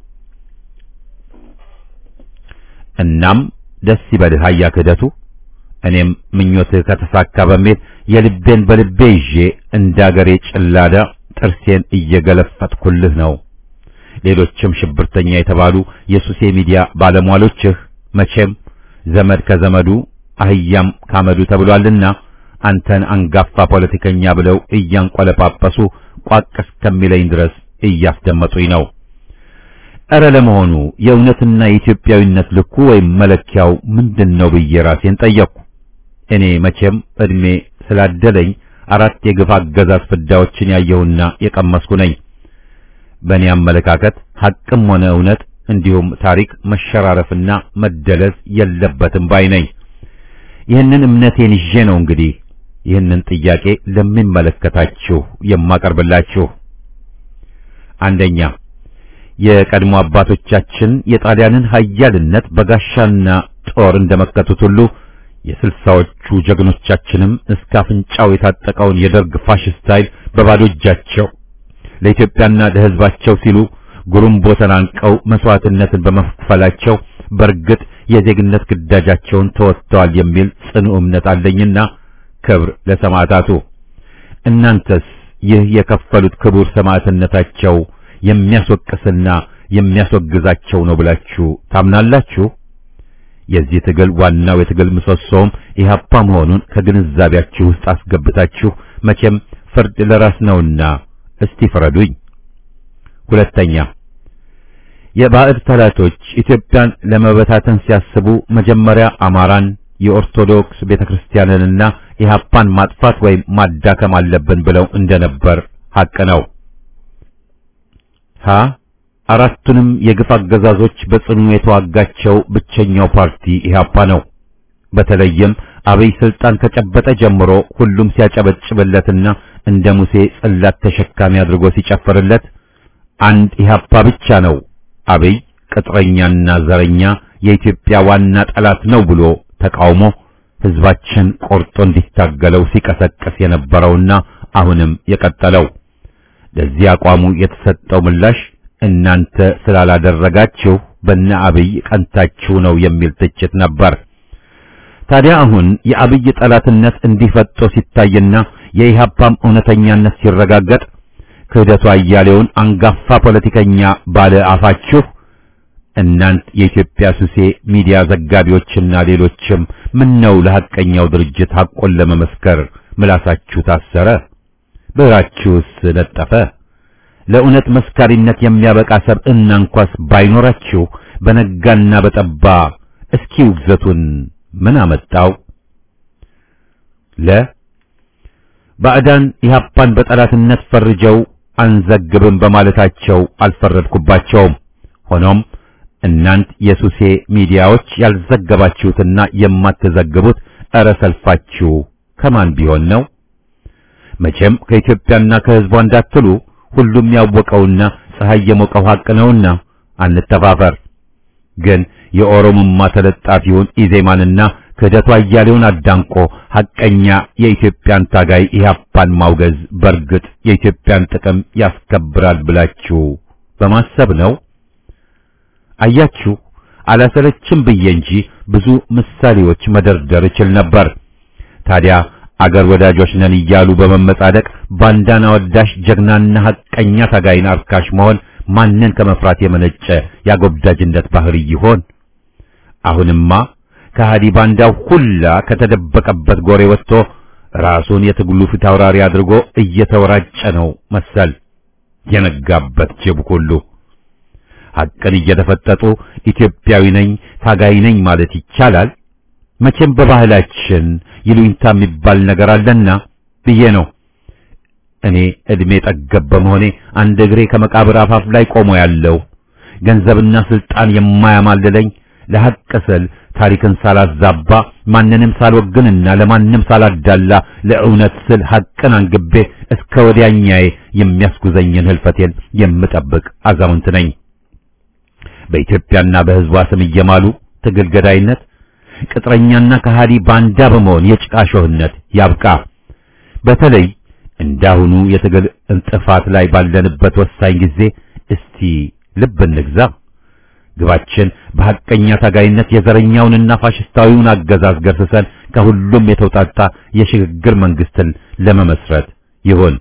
እናም ደስ ይበልህ አያ ክህደቱ እኔም ምኞትህ ከተሳካ በሚል የልቤን በልቤ ይዤ እንዳገሬ ጭላዳ ጥርሴን እየገለፈጥኩልህ ነው። ሌሎችም ሽብርተኛ የተባሉ የሱሴ ሚዲያ ባለሟሎችህ መቼም ዘመድ ከዘመዱ አህያም ካመዱ ተብሏልና አንተን አንጋፋ ፖለቲከኛ ብለው እያንቆለጳጰሱ ቋቅ እስከሚለኝ ድረስ እያስደመጡኝ ነው። እረ ለመሆኑ የእውነትና የኢትዮጵያዊነት ልኩ ወይም መለኪያው ምንድነው ብዬ ራሴን ጠየቅኩ። እኔ መቼም እድሜ ስላደለኝ አራት የግፍ አገዛዝ ፍዳዎችን ያየሁና የቀመስኩ ነኝ። በእኔ አመለካከት ሐቅም ሆነ እውነት እንዲሁም ታሪክ መሸራረፍና መደለዝ የለበትም ባይ ነኝ። ይህንን እምነቴን ይዤ ነው እንግዲህ ይህንን ጥያቄ ለሚመለከታችሁ የማቀርብላችሁ። አንደኛ የቀድሞ አባቶቻችን የጣሊያንን ኃያልነት በጋሻና ጦር እንደመከቱት ሁሉ የስልሳዎቹ ጀግኖቻችንም እስከ አፍንጫው የታጠቀውን የደርግ ፋሽስት ኃይል በባዶ እጃቸው ለኢትዮጵያና ለሕዝባቸው ሲሉ ጉሩምቦ ተናንቀው መስዋዕትነትን በመክፈላቸው በእርግጥ የዜግነት ግዳጃቸውን ተወጥተዋል የሚል ጽኑ እምነት አለኝና ክብር ለሰማዕታቱ። እናንተስ ይህ የከፈሉት ክቡር ሰማዕትነታቸው የሚያስወቅስና የሚያስወግዛቸው ነው ብላችሁ ታምናላችሁ? የዚህ ትግል ዋናው የትግል ምሰሶም ኢህአፓ መሆኑን ከግንዛቤያችሁ ውስጥ አስገብታችሁ መቼም ፍርድ ለራስ ነውና እስቲ ፍረዱኝ። ሁለተኛ የባዕድ ጠላቶች ኢትዮጵያን ለመበታተን ሲያስቡ መጀመሪያ አማራን፣ የኦርቶዶክስ ቤተክርስቲያንንና ኢህአፓን ማጥፋት ወይም ማዳከም አለብን ብለው እንደነበር ሐቅ ነው። ሀ አራቱንም የግፍ አገዛዞች በጽኑ የተዋጋቸው ብቸኛው ፓርቲ ኢህአፓ ነው። በተለይም አብይ ስልጣን ከጨበጠ ጀምሮ ሁሉም ሲያጨበጭብለትና እንደ ሙሴ ጽላት ተሸካሚ አድርጎ ሲጨፍርለት አንድ ኢህአፓ ብቻ ነው አብይ ቅጥረኛና ዘረኛ የኢትዮጵያ ዋና ጠላት ነው ብሎ ተቃውሞ ህዝባችን ቆርጦ እንዲታገለው ሲቀሰቅስ የነበረውና አሁንም የቀጠለው። ለዚህ አቋሙ የተሰጠው ምላሽ እናንተ ስላላደረጋችሁ በነ አብይ ቀንታችሁ ነው የሚል ትችት ነበር። ታዲያ አሁን የአብይ ጠላትነት እንዲፈጦ ሲታይና የኢህአፓም እውነተኛነት ሲረጋገጥ ክህደቱ አያሌውን አንጋፋ ፖለቲከኛ ባለ አፋችሁ እናንት የኢትዮጵያ ሱሴ ሚዲያ ዘጋቢዎችና ሌሎችም ምን ነው ለሐቀኛው ድርጅት ሐቆን ለመመስከር ምላሳችሁ ታሰረ? ብዕራችሁስ ነጠፈ? ለእውነት መስካሪነት የሚያበቃ ሰብዕና እንኳስ ባይኖራችሁ በነጋና በጠባ እስኪ ውግዘቱን ምን አመጣው? ለ ባዕዳን ኢህአፓን በጠላትነት ፈርጀው አንዘግብም በማለታቸው አልፈረድኩባቸውም። ሆኖም እናንት የሱሴ ሚዲያዎች ያልዘገባችሁትና የማትዘግቡት እረ ሰልፋችሁ ከማን ቢሆን ነው? መቼም ከኢትዮጵያና ከሕዝቧ እንዳትሉ ሁሉም ያወቀውና ፀሐይ የሞቀው ሐቅ ነውና አንተፋፈር። ግን የኦሮሞማ ተለጣፊውን ኢዜማንና ክህደቱ አያሌውን አዳንቆ ሐቀኛ የኢትዮጵያን ታጋይ ኢህአፓን ማውገዝ በርግጥ የኢትዮጵያን ጥቅም ያስከብራል ብላችሁ በማሰብ ነው? አያችሁ፣ አላሰለችም ብዬ እንጂ ብዙ ምሳሌዎች መደርደር እችል ነበር። ታዲያ አገር ወዳጆች ነን እያሉ በመመጻደቅ ባንዳና ወዳሽ ጀግናና ሐቀኛ ታጋይን አርካሽ መሆን ማንን ከመፍራት የመነጨ ያጎብዳጅነት ባህሪ ይሆን? አሁንማ ከሃዲ ባንዳው ሁላ ከተደበቀበት ጎሬ ወጥቶ ራሱን የትግሉ ፊት አውራሪ አድርጎ እየተወራጨ ነው መሰል የነጋበት ጅብ ሁሉ ሐቅን እየተፈጠጡ ኢትዮጵያዊ ነኝ ታጋይ ነኝ ማለት ይቻላል? መቼም በባህላችን ይሉኝታ የሚባል ነገር አለና ብዬ ነው። እኔ እድሜ ጠገብ በመሆኔ አንድ እግሬ ከመቃብር አፋፍ ላይ ቆሞ ያለው ገንዘብና ስልጣን የማያማልለኝ ለሐቅ ስል ታሪክን ሳላዛባ ማንንም ሳልወግንና ለማንም ሳላዳላ ለእውነት ስል ሐቅን አንግቤ እስከ ወዲያኛዬ የሚያስጉዘኝን ህልፈቴን የምጠብቅ አዛውንት ነኝ። በኢትዮጵያና በሕዝቧ ስም እየማሉ ትግል ገዳይነት፣ ቅጥረኛና ከሃዲ ባንዳ በመሆን የጭቃ ሾህነት ያብቃ። በተለይ እንዳሁኑ የትግል እንጥፋት ላይ ባለንበት ወሳኝ ጊዜ እስቲ ልብ እንግዛ። ግባችን በሐቀኛ ታጋይነት የዘረኛውንና ፋሽስታዊውን አገዛዝ ገርስሰን ከሁሉም የተውጣጣ የሽግግር መንግስትን ለመመስረት ይሁን።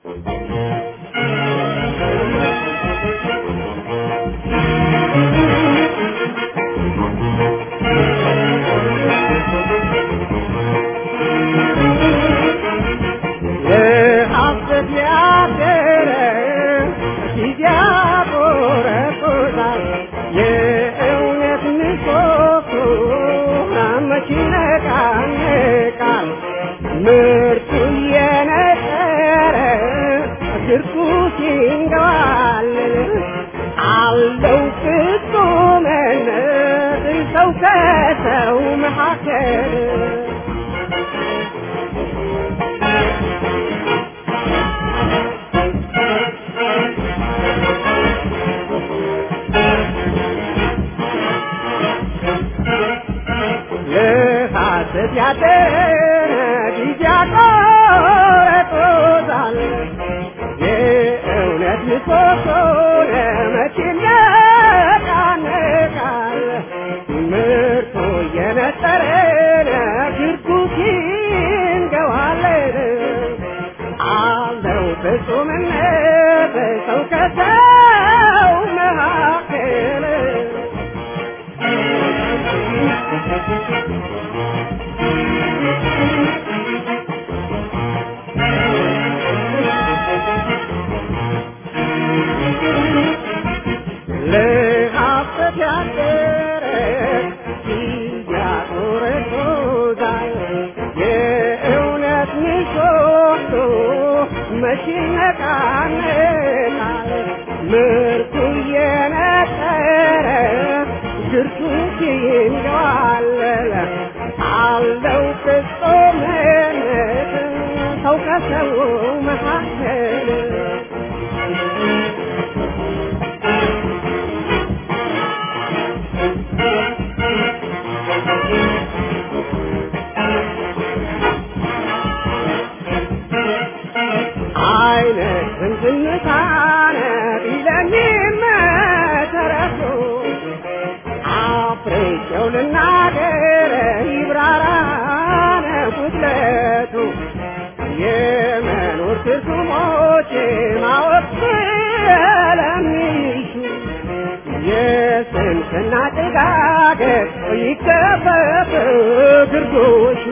የሐሰት ያደረ ጊዜ ያቆረቁዛል የእውነት ምሰሶ መች ይነቃነቃል ምርቱ እየነጠረ ግርቱ ሲንገባልል አለው ፍጹምነት ሰው ከሰው መካከል ለሐሰት ያደረ ጊዜ ያቆረጦታል የእውነት ምሰሶ ለመቼ ይነቃነቃል ምርቱ እየነጠረ ግርቱ ሲንገዋለን አለው ፍጹምነት ሰው ከሰው መካከል ለሐሰት ያደረ ያቆረቆዛል የእውነት ምሰሶ መች ይነቃነቃል ምርቱ እየነጠረ ግርቱ ይንገዋለል አለው ፍጹምነት ሰው ከሰው መካከል አይነትን ዝምታነ ቢለሚመሰረቱ አፍሬቸው ልናገር ይብራራነ ጉድለቱ የመኖር ትርጉሞች ማወቅ ስለሚሹ የስንፍና ጭጋግ ይከፈፍ ግርዶሹ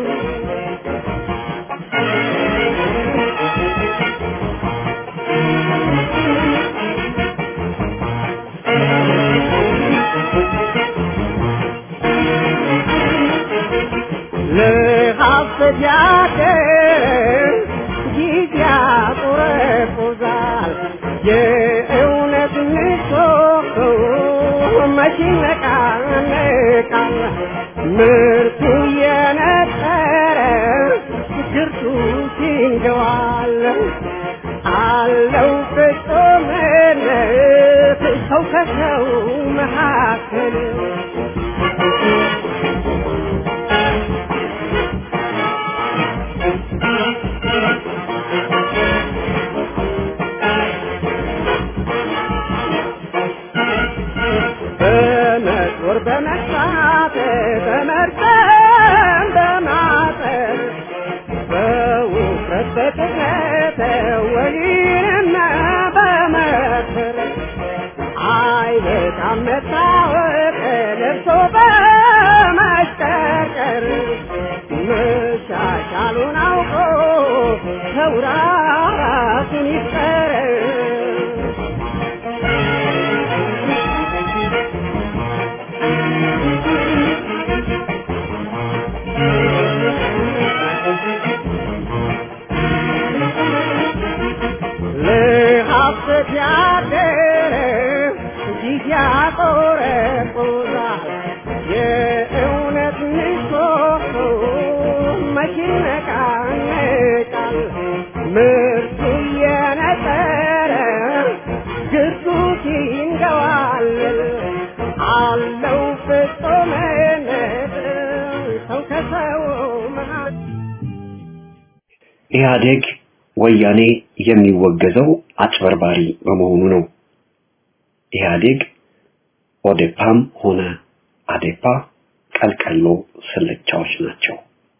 ለሐሰት ያደር ጊዜ ያቆረቁዛል የእውነት ምሰሶ መች ይነቃነቃል ምርቱ እየነጠረ ግርቱ ሲንገዋል አለው ፍጹምነት ሰው ከሰው መካከል በመጦር በመሳት በመርጠም በማጠር በውፍረት በቅጥነት ወይንና በመክር አይበቃም መታወቅ ለብሶ በመሽቀርቀር መሻሻሉን አውቆ ሰው ራሱን ይፍጠር ለሐሰት ያደረ ጊዜ ምርቱ የነጠረ ግርዱት ይንገዋል አለው ፍጹምነት ሰው ከሰው መሃል ኢህአዴግ ወያኔ የሚወገዘው አጭበርባሪ በመሆኑ ነው። ኢህአዴግ ኦዴፓም ሆነ አዴፓ ቀልቀሎ ስልቻዎች ናቸው።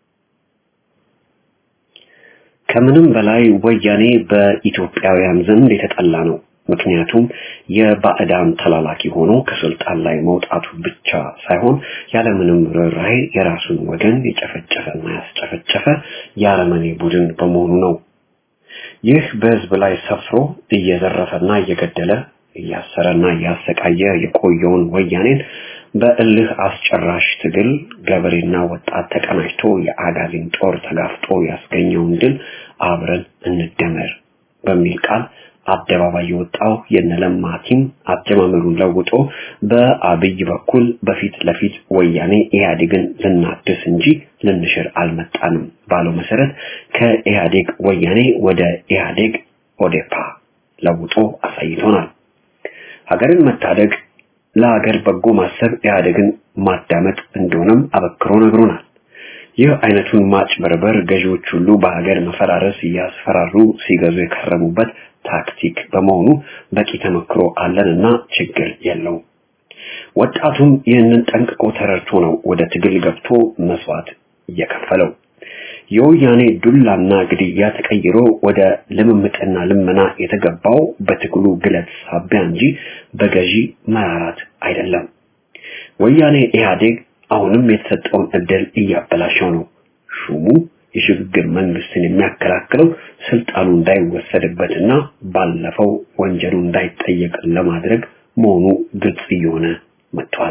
ከምንም በላይ ወያኔ በኢትዮጵያውያን ዘንድ የተጠላ ነው። ምክንያቱም የባዕዳን ተላላኪ ሆኖ ከስልጣን ላይ መውጣቱ ብቻ ሳይሆን ያለምንም ርኅራኄ የራሱን ወገን የጨፈጨፈና ያስጨፈጨፈ የአረመኔ ቡድን በመሆኑ ነው። ይህ በህዝብ ላይ ሰፍሮ እየዘረፈና እየገደለ እያሰረና እያሰቃየ የቆየውን ወያኔን በእልህ አስጨራሽ ትግል ገበሬና ወጣት ተቀናጅቶ የአጋዚን ጦር ተጋፍጦ ያስገኘውን ድል አብረን እንደመር በሚል ቃል አደባባይ የወጣው የነለማ ቲም አጀማመሩን ለውጦ በአብይ በኩል በፊት ለፊት ወያኔ ኢህአዴግን ልናድስ እንጂ ልንሽር አልመጣንም ባለው መሰረት ከኢህአዴግ ወያኔ ወደ ኢህአዴግ ኦዴፓ ለውጦ አሳይቶናል። ሀገርን መታደግ ለሀገር በጎ ማሰብ ኢህአዴግን ማዳመጥ እንደሆነም አበክሮ ነግሮናል። ይህ አይነቱን ማጭበርበር ገዢዎች ሁሉ በሀገር መፈራረስ እያስፈራሩ ሲገዙ የከረሙበት ታክቲክ በመሆኑ በቂ ተመክሮ አለንና ችግር የለውም። ወጣቱም ይህንን ጠንቅቆ ተረድቶ ነው ወደ ትግል ገብቶ መስዋዕት እየከፈለው። የወያኔ ዱላና ግድያ ተቀይሮ ወደ ልምምጥና ልመና የተገባው በትግሉ ግለት ሳቢያ እንጂ በገዢ መራራት አይደለም። ወያኔ ኢህአዴግ አሁንም የተሰጠውን እድል እያበላሸው ነው። ሹሙ የሽግግር መንግስትን የሚያከላክለው ስልጣኑ እንዳይወሰድበትና ባለፈው ወንጀሉ እንዳይጠየቅ ለማድረግ መሆኑ ግልጽ እየሆነ መጥቷል።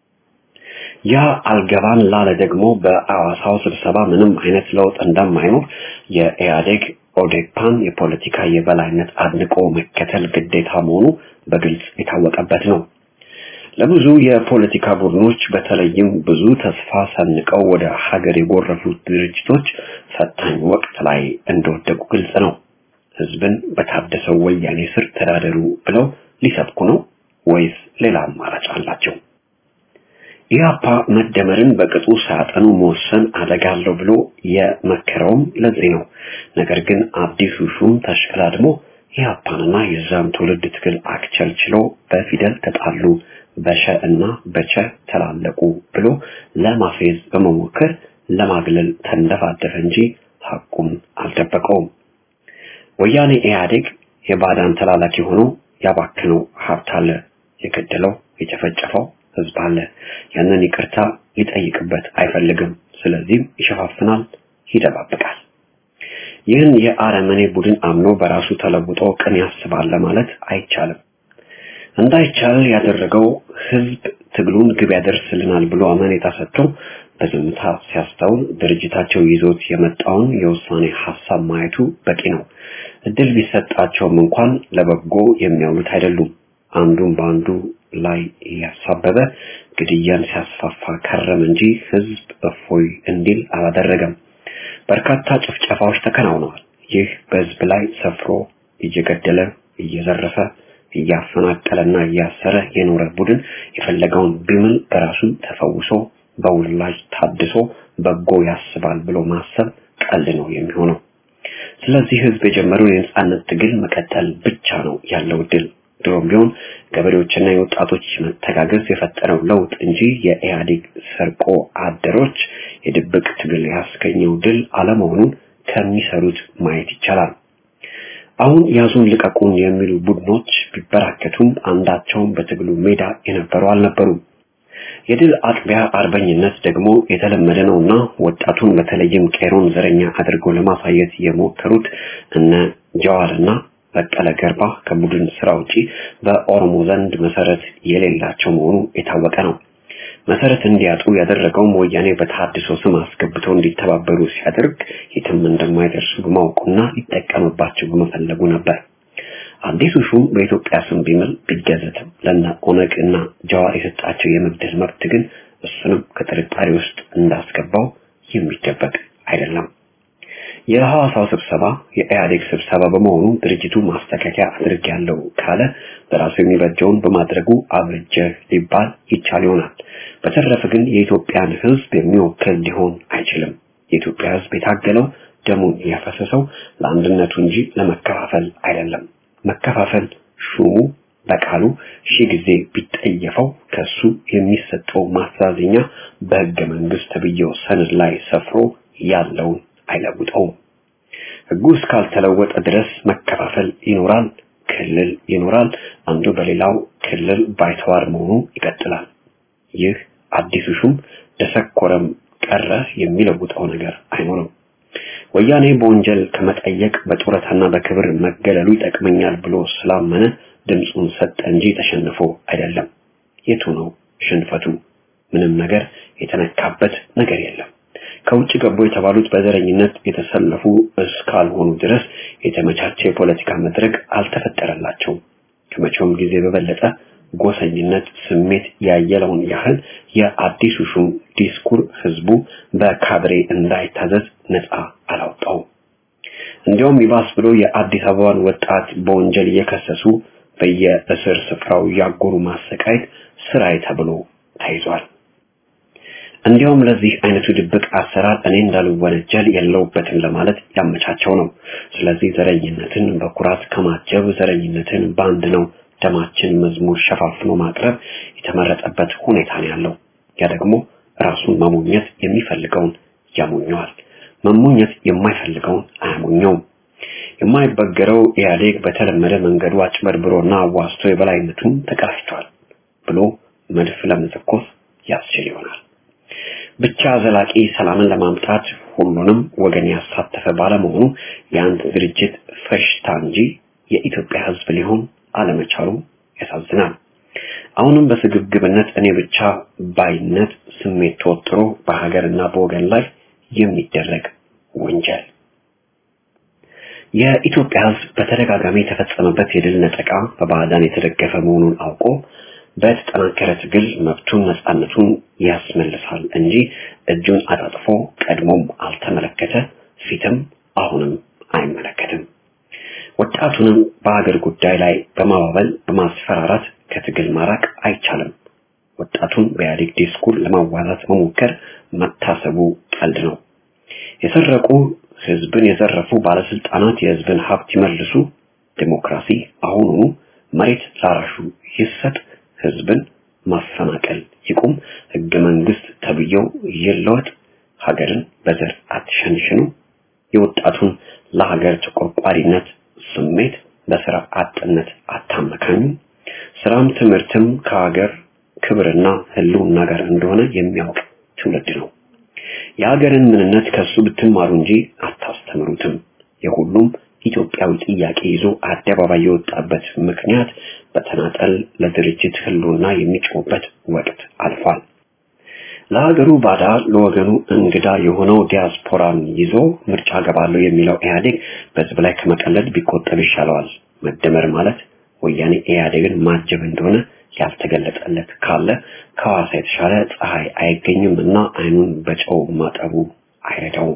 ያ አልገባን ላለ ደግሞ በአዋሳው ስብሰባ ምንም አይነት ለውጥ እንደማይኖር የኢህአዴግ ኦዴፓን የፖለቲካ የበላይነት አድንቆ መከተል ግዴታ መሆኑ በግልጽ የታወቀበት ነው። ለብዙ የፖለቲካ ቡድኖች በተለይም ብዙ ተስፋ ሰንቀው ወደ ሀገር የጎረፉት ድርጅቶች ፈታኝ ወቅት ላይ እንደወደቁ ግልጽ ነው። ህዝብን በታደሰው ወያኔ ስር ተዳደሩ ብለው ሊሰብኩ ነው ወይስ ሌላ አማራጭ አላቸው? ኢህአፓ መደመርን በቅጡ ሳያጠኑ መወሰን አደጋ አለው ብሎ የመከረውም ለዚህ ነው። ነገር ግን አዲሱ ሹም ተሽቀዳድሞ ኢህአፓንና የዛን ትውልድ ትግል አክቸልችሎ በፊደል ተጣሉ፣ በሸ እና በቸ ተላለቁ ብሎ ለማፌዝ በመሞከር ለማግለል ተንደፋደፈ እንጂ ሐቁን አልደበቀውም። ወያኔ ኢህአዴግ የባዳን ተላላኪ ሆኖ ያባክነው ሀብት አለ፣ የገደለው የጨፈጨፈው ህዝብ አለ። ያንን ይቅርታ ሊጠይቅበት አይፈልግም። ስለዚህም ይሸፋፍናል፣ ይደባብቃል። ይህን የአረመኔ ቡድን አምኖ በራሱ ተለውጦ ቅን ያስባል ለማለት አይቻልም። እንዳይቻል ያደረገው ህዝብ ትግሉን ግብ ያደርስልናል ብሎ አመኔታ ሰጥቶ በዝምታ ሲያስተውል ድርጅታቸው ይዞት የመጣውን የውሳኔ ሀሳብ ማየቱ በቂ ነው። እድል ቢሰጣቸውም እንኳን ለበጎ የሚያውሉት አይደሉም። አንዱን በአንዱ ላይ እያሳበበ ግድያን ሲያስፋፋ ከረም እንጂ ህዝብ እፎይ እንዲል አላደረገም። በርካታ ጭፍጨፋዎች ተከናውነዋል። ይህ በህዝብ ላይ ሰፍሮ እየገደለ እየዘረፈ እያፈናቀለና እያሰረ የኖረ ቡድን የፈለገውን ቢምል በራሱ ተፈውሶ በውላጅ ታድሶ በጎ ያስባል ብሎ ማሰብ ቀልድ ነው የሚሆነው። ስለዚህ ህዝብ የጀመረውን የነጻነት ትግል መቀጠል ብቻ ነው ያለው ድል። ድሮም ቢሆን ገበሬዎችና የወጣቶች መተጋገዝ የፈጠረው ለውጥ እንጂ የኢህአዴግ ሰርቆ አደሮች የድብቅ ትግል ያስገኘው ድል አለመሆኑን ከሚሰሩት ማየት ይቻላል። አሁን ያዙን ልቀቁን የሚሉ ቡድኖች ቢበራከቱም አንዳቸውም በትግሉ ሜዳ የነበሩ አልነበሩም። የድል አጥቢያ አርበኝነት ደግሞ የተለመደ ነውና ወጣቱን በተለይም ቄሮን ዘረኛ አድርገው ለማሳየት የሞከሩት እነ ጀዋርና በቀለ ገርባ ከቡድን ስራ ውጪ በኦሮሞ ዘንድ መሰረት የሌላቸው መሆኑ የታወቀ ነው። መሰረት እንዲያጡ ያደረገውም ወያኔ በተሐድሶ ስም አስገብተው እንዲተባበሩ ሲያደርግ የትም እንደማይደርሱ በማወቁና ሊጠቀምባቸው በመፈለጉ ነበር። አዲሱ ሹም በኢትዮጵያ ስም ቢምል ቢገዘትም ለነ ኦነግ እና ጀዋር የሰጣቸው የመግደል መብት ግን እሱንም ከጥርጣሬ ውስጥ እንዳስገባው የሚደበቅ አይደለም። የሐዋሳው ስብሰባ የኢህአዴግ ስብሰባ በመሆኑ ድርጅቱ ማስተካከያ አድርጌያለሁ ካለ በራሱ የሚበጀውን በማድረጉ አብጀ ሊባል ይቻል ይሆናል። በተረፈ ግን የኢትዮጵያን ሕዝብ የሚወክል ሊሆን አይችልም። የኢትዮጵያ ሕዝብ የታገለው ደሙን ያፈሰሰው ለአንድነቱ እንጂ ለመከፋፈል አይደለም። መከፋፈል ሹሙ በቃሉ ሺህ ጊዜ ቢጠየፈው ከሱ የሚሰጠው ማስተዛዘኛ በሕገ መንግስት ተብዬው ሰነድ ላይ ሰፍሮ ያለውን አይለውጠውም። ሕጉ እስካልተለወጠ ድረስ መከፋፈል ይኖራል፣ ክልል ይኖራል፣ አንዱ በሌላው ክልል ባይተዋር መሆኑ ይቀጥላል። ይህ አዲሱ ሹም ደሰኮረም ቀረ የሚለውጠው ነገር አይኖርም። ወያኔ በወንጀል ከመጠየቅ በጡረታና በክብር መገለሉ ይጠቅመኛል ብሎ ስላመነ ድምፁን ሰጠ እንጂ ተሸንፎ አይደለም። የቱ ነው ሽንፈቱ? ምንም ነገር የተነካበት ነገር የለም። ከውጭ ገቡ የተባሉት በዘረኝነት የተሰለፉ እስካልሆኑ ድረስ የተመቻቸ የፖለቲካ መድረክ አልተፈጠረላቸውም። ከመቼውም ጊዜ በበለጠ ጎሰኝነት ስሜት ያየለውን ያህል የአዲሱ ሹም ዲስኩር ህዝቡ በካድሬ እንዳይታዘዝ ነፃ አላውጣውም። እንዲያውም ይባስ ብሎ የአዲስ አበባን ወጣት በወንጀል እየከሰሱ በየእስር ስፍራው ያጎሩ ማሰቃየት ስራዬ ተብሎ ተይዟል። እንዲያውም ለዚህ አይነቱ ድብቅ አሰራር እኔ እንዳልወነጀል የለውበትም ለማለት ያመቻቸው ነው። ስለዚህ ዘረኝነትን በኩራት ከማጀብ ዘረኝነትን በአንድ ነው ደማችን መዝሙር ሸፋፍኖ ማቅረብ የተመረጠበት ሁኔታ ነው ያለው። ያ ደግሞ ራሱን መሞኘት የሚፈልገውን ያሞኘዋል፣ መሞኘት የማይፈልገውን አያሞኘውም። የማይበገረው ኢህአዴግ በተለመደ መንገዱ አጭበርብሮና አዋስቶ የበላይነቱን ተቀዳጅቷል ብሎ መድፍ ለመተኮስ ያስችል ይሆናል። ብቻ ዘላቂ ሰላምን ለማምጣት ሁሉንም ወገን ያሳተፈ ባለመሆኑ የአንድ ድርጅት ፈሽታ እንጂ የኢትዮጵያ ሕዝብ ሊሆን አለመቻሉ ያሳዝናል። አሁንም በስግብግብነት እኔ ብቻ ባይነት ስሜት ተወጥሮ በሀገርና በወገን ላይ የሚደረግ ወንጀል የኢትዮጵያ ሕዝብ በተደጋጋሚ የተፈጸመበት የድል ነጠቃ በባዕዳን የተደገፈ መሆኑን አውቆ በተጠናከረ ትግል መብቱን ነፃነቱን ያስመልሳል እንጂ እጁን አጣጥፎ ቀድሞም አልተመለከተ፣ ፊትም አሁንም አይመለከትም። ወጣቱንም በሀገር ጉዳይ ላይ በማባበል በማስፈራራት ከትግል ማራቅ አይቻልም። ወጣቱን በኢህአዴግ ዲስኩር ለማዋዛት መሞከር መታሰቡ ቀልድ ነው። የሰረቁ ህዝብን የዘረፉ ባለስልጣናት የህዝብን ሀብት ይመልሱ፣ ዲሞክራሲ አሁኑኑ መሬት ላራሹ ይሰጥ፣ ህዝብን ማፈናቀል ይቁም፣ ህገ መንግስት ተብዬው ይለወጥ፣ ሀገርን በዘር አትሸንሽኑ፣ የወጣቱን ለሀገር ተቆርቋሪነት ስሜት በስራ አጥነት አታመካኙ፣ ስራም ትምህርትም ከሀገር ክብርና ህልውና ጋር እንደሆነ የሚያውቅ ትውልድ ነው። የሀገርን ምንነት ከሱ ብትማሩ እንጂ አታስተምሩትም። የሁሉም ኢትዮጵያዊ ጥያቄ ይዞ አደባባይ የወጣበት ምክንያት በተናጠል ለድርጅት ህልውና የሚጮህበት ወቅት አልፏል። ለሀገሩ ባዳ ለወገኑ እንግዳ የሆነው ዲያስፖራን ይዞ ምርጫ ገባለሁ የሚለው ኢህአዴግ በህዝብ ላይ ከመቀለድ ቢቆጠብ ይሻለዋል። መደመር ማለት ወያኔ ኢህአዴግን ማጀብ እንደሆነ ያልተገለጸለት ካለ ከሐዋሳ የተሻለ ፀሐይ አይገኝም እና አይኑን በጨው ማጠቡ አይረዳውም።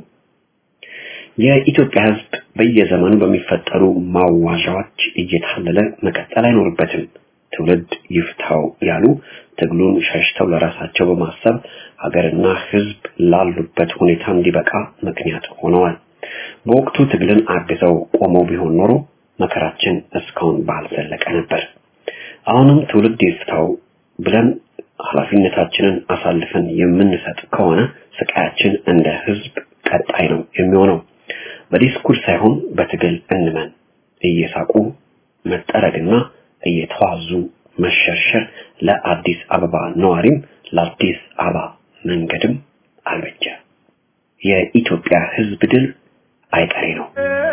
የኢትዮጵያ ህዝብ በየዘመኑ በሚፈጠሩ ማዋዣዎች እየታለለ መቀጠል አይኖርበትም። ትውልድ ይፍታው ያሉ ትግሉን ሸሽተው ለራሳቸው በማሰብ ሀገርና ህዝብ ላሉበት ሁኔታ እንዲበቃ ምክንያት ሆነዋል። በወቅቱ ትግልን አግዘው ቆመው ቢሆን ኖሮ መከራችን እስካሁን ባልዘለቀ ነበር። አሁንም ትውልድ ይፍታው ብለን ኃላፊነታችንን አሳልፈን የምንሰጥ ከሆነ ስቃያችን እንደ ህዝብ ቀጣይ ነው የሚሆነው። በዲስኩር ሳይሆን በትግል እንመን። እየሳቁ መጠረግና እየተዋዙ መሸርሸር ለአዲስ አበባ ነዋሪም ለአዲስ አበባ መንገድም አልበጀ። የኢትዮጵያ ህዝብ ድል አይቀሬ ነው።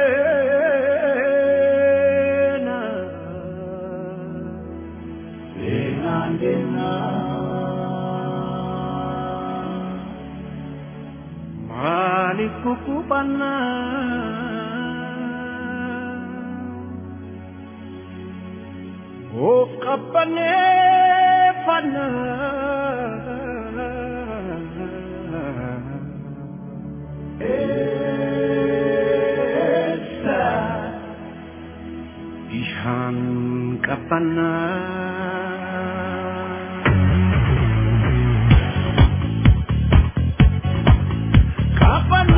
Maaliif kukkuphannaa? Of qabbaneeffannaa? ቀባና ቀባና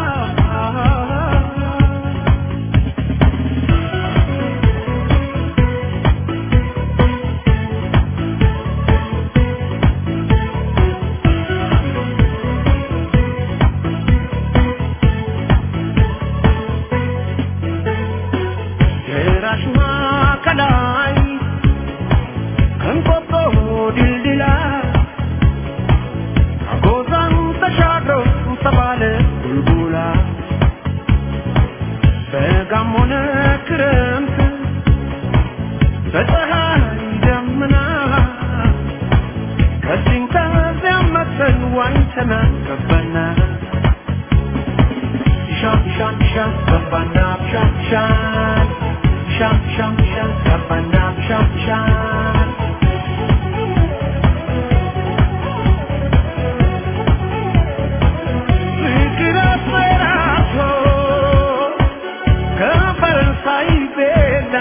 ደራሽማ ከላይ ከንቆጦ ድልድላ አጎዛን ተሻግሮ ተባለ ቡልቡላ በጋም ሆነ ክረምት በፀሐይ ደመና ከዚህም ከዚያም መተን ዋኝተና ገባና ሻም ሻም ሻም ገባና ሻም ሻም ሻም ሻም ሻም ገባና ሻም ሻም ፍቅር አስፈራቶ ከፈረንሳይ ቤላ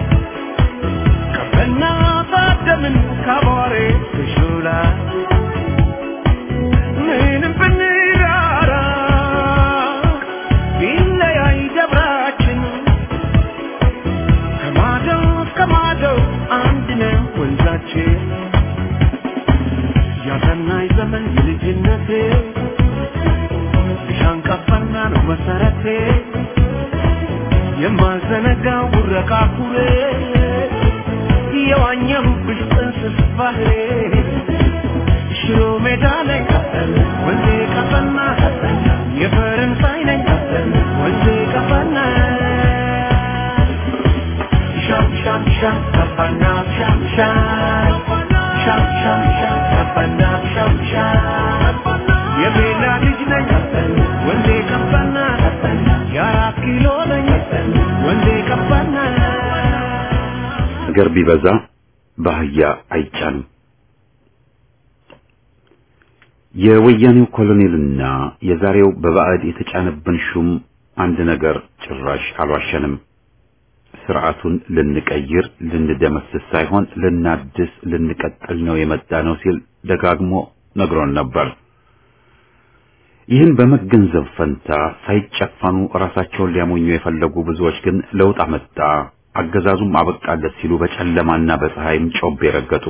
ከበና ታደምን ካቧሬ ትሹላ ምንም ብንራራ ቢለያይ ደብራችን ከማዶ እስከ ማዶ አንድ ነው ወንዛችን ያሰናይ ዘመን የልጅነቴ ሻንቀፋና ነው መሰረቴ የማዘነጋው ጉረቃ ኩሬ የዋኘሁብሽ ጥንስስ ባህሬ ሽሮ ሜዳ ላይ ወንዜ ቀፈና የፈረንሳይ ነኝ ወንዜ ቀፈና ሻም ሻም ሻም ቀፈና ሻም ሻም ሻም ሻም ሻም ቀፈና ሻም ሻም የቤላ ልጅ ነኝ ወንዜ ቀፈና የአራት ኪሎ ነኝ ወንዜ ቀፈና ነገር ቢበዛ በአህያ አይጫንም። የወያኔው ኮሎኔልና የዛሬው በባዕድ የተጫነብን ሹም አንድ ነገር ጭራሽ አልዋሸንም። ስርዓቱን ልንቀይር ልንደመስስ ሳይሆን ልናድስ ልንቀጥል ነው የመጣ ነው ሲል ደጋግሞ ነግሮን ነበር። ይህን በመገንዘብ ፈንታ ሳይጨፈኑ ራሳቸውን ሊያሞኙ የፈለጉ ብዙዎች ግን ለውጥ አመጣ፣ አገዛዙም አበቃለት ሲሉ በጨለማና በፀሐይም ጮቤ ረገጡ።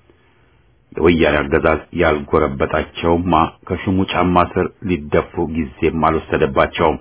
የወያኔ አገዛዝ ያልጎረበጣቸውማ ከሹሙ ጫማ ስር ሊደፉ ጊዜም አልወሰደባቸውም።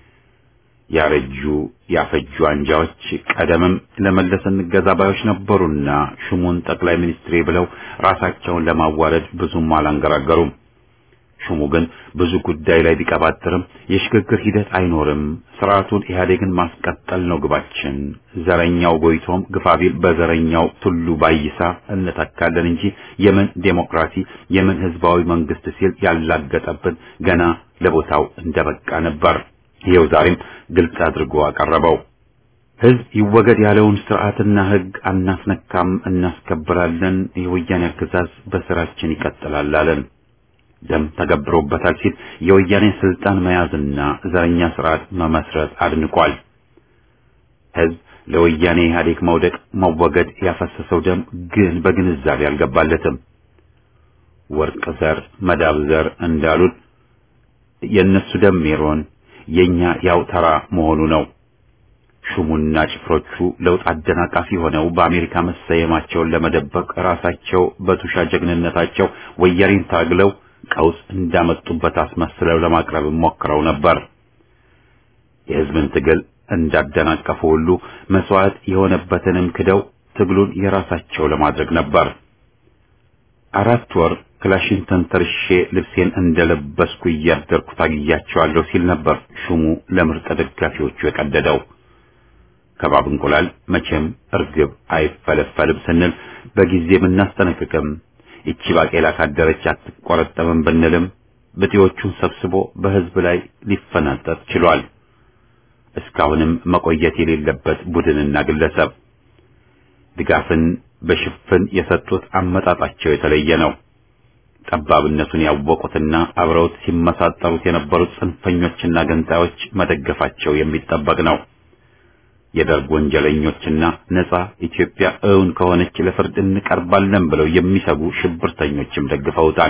ያረጁ ያፈጁ አንጃዎች ቀደምም ለመለስ እንገዛ ባዮች ነበሩና ሹሙን ጠቅላይ ሚኒስትሬ ብለው ራሳቸውን ለማዋረድ ብዙም አላንገራገሩም። ሹሙ ግን ብዙ ጉዳይ ላይ ቢቀባጥርም የሽግግር ሂደት አይኖርም፣ ስርዓቱን ኢህአዴግን ማስቀጠል ነው ግባችን፣ ዘረኛው ጎይቶም ግፋቢል በዘረኛው ቱሉ ባይሳ እንተካለን እንጂ የምን ዴሞክራሲ የምን ህዝባዊ መንግስት ሲል ያላገጠብን ገና ለቦታው እንደበቃ ነበር። ይኸው ዛሬም ግልጽ አድርጎ አቀረበው። ህዝብ ይወገድ ያለውን ስርዓትና ህግ አናስነካም፣ እናስከብራለን፣ የወያኔ አገዛዝ በስራችን ይቀጥላል አለን። ደም ተገብሮበታል ሲል የወያኔ ስልጣን መያዝና ዘረኛ ስርዓት መመስረት አድንቋል። ህዝብ ለወያኔ ኢህአዴግ መውደቅ መወገድ ያፈሰሰው ደም ግን በግንዛቤ አልገባለትም። ወርቅ ዘር መዳብ ዘር እንዳሉት የእነሱ ደም ሜሮን የኛ ያው ተራ መሆኑ ነው። ሹሙና ጭፍሮቹ ለውጥ አደናቃፊ ሆነው በአሜሪካ መሰየማቸውን ለመደበቅ ራሳቸው በቱሻ ጀግንነታቸው ወያኔን ታግለው ቀውስ እንዳመጡበት አስመስለው ለማቅረብ ሞክረው ነበር። የህዝብን ትግል እንዳደናቀፉ ሁሉ መስዋዕት የሆነበትንም ክደው ትግሉን የራሳቸው ለማድረግ ነበር። አራት ወር ክላሽን ተንተርሼ ልብሴን እንደለበስኩ እያደርኩ ታግያቸዋለሁ ሲል ነበር ሹሙ ለምርጥ ደጋፊዎቹ የቀደደው። ከባብ እንቁላል መቼም እርግብ አይፈለፈልም ስንል በጊዜ ብናስጠነቅቅም ይቺ ባቄላ ካደረች አትቆረጠምም ብንልም ብጤዎቹን ሰብስቦ በህዝብ ላይ ሊፈናጠጥ ችሏል። እስካሁንም መቆየት የሌለበት ቡድንና ግለሰብ ድጋፍን በሽፍን የሰጡት አመጣጣቸው የተለየ ነው። ጠባብነቱን ያወቁትና አብረውት ሲመሳጠሩት የነበሩት ጽንፈኞችና ገንጣዮች መደገፋቸው የሚጠበቅ ነው። የደርግ ወንጀለኞችና ነጻ ኢትዮጵያ እውን ከሆነች ለፍርድ እንቀርባለን ብለው የሚሰጉ ሽብርተኞችም ደግፈውታል።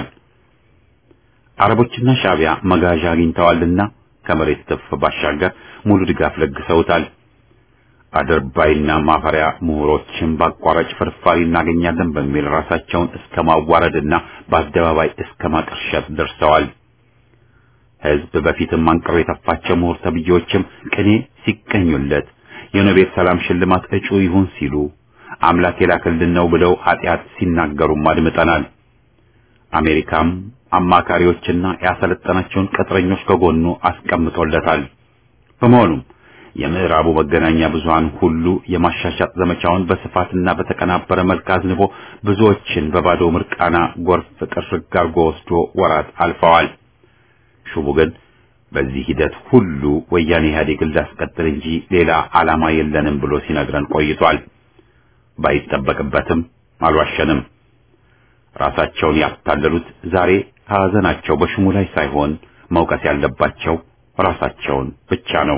አረቦችና ሻዕቢያ መጋዣ አግኝተዋልና ከመሬት ትፍ ባሻገር ሙሉ ድጋፍ ለግሰውታል። አድርባይና ማፈሪያ ምሁሮችን በአቋራጭ ፍርፋሪ እናገኛለን በሚል ራሳቸውን እስከ ማዋረድና በአደባባይ እስከ ማቀርሸት ደርሰዋል። ሕዝብ በፊትም አንቅሮ የተፋቸው ምሁር ተብዬዎችም ቅኔ ሲቀኙለት የኖቤል ሰላም ሽልማት እጩ ይሁን ሲሉ አምላክ የላክልን ነው ብለው ኃጢአት ሲናገሩም አድምጠናል። አሜሪካም አማካሪዎችና ያሰለጠናቸውን ቅጥረኞች ከጎኑ አስቀምጦለታል። በመሆኑም የምዕራቡ መገናኛ ብዙሃን ሁሉ የማሻሻጥ ዘመቻውን በስፋትና በተቀናበረ መልክ አዝንቦ ብዙዎችን በባዶ ምርቃና ጎርፍ ጥርግ አርጎ ወስዶ ወራት አልፈዋል። ሹሙ ግን በዚህ ሂደት ሁሉ ወያኔ ኢህአዴግን ላስቀጥል እንጂ ሌላ ዓላማ የለንም ብሎ ሲነግረን ቆይቷል። ባይጠበቅበትም አልዋሸንም። ራሳቸውን ያታለሉት ዛሬ ሐዘናቸው በሹሙ ላይ ሳይሆን መውቀስ ያለባቸው ራሳቸውን ብቻ ነው።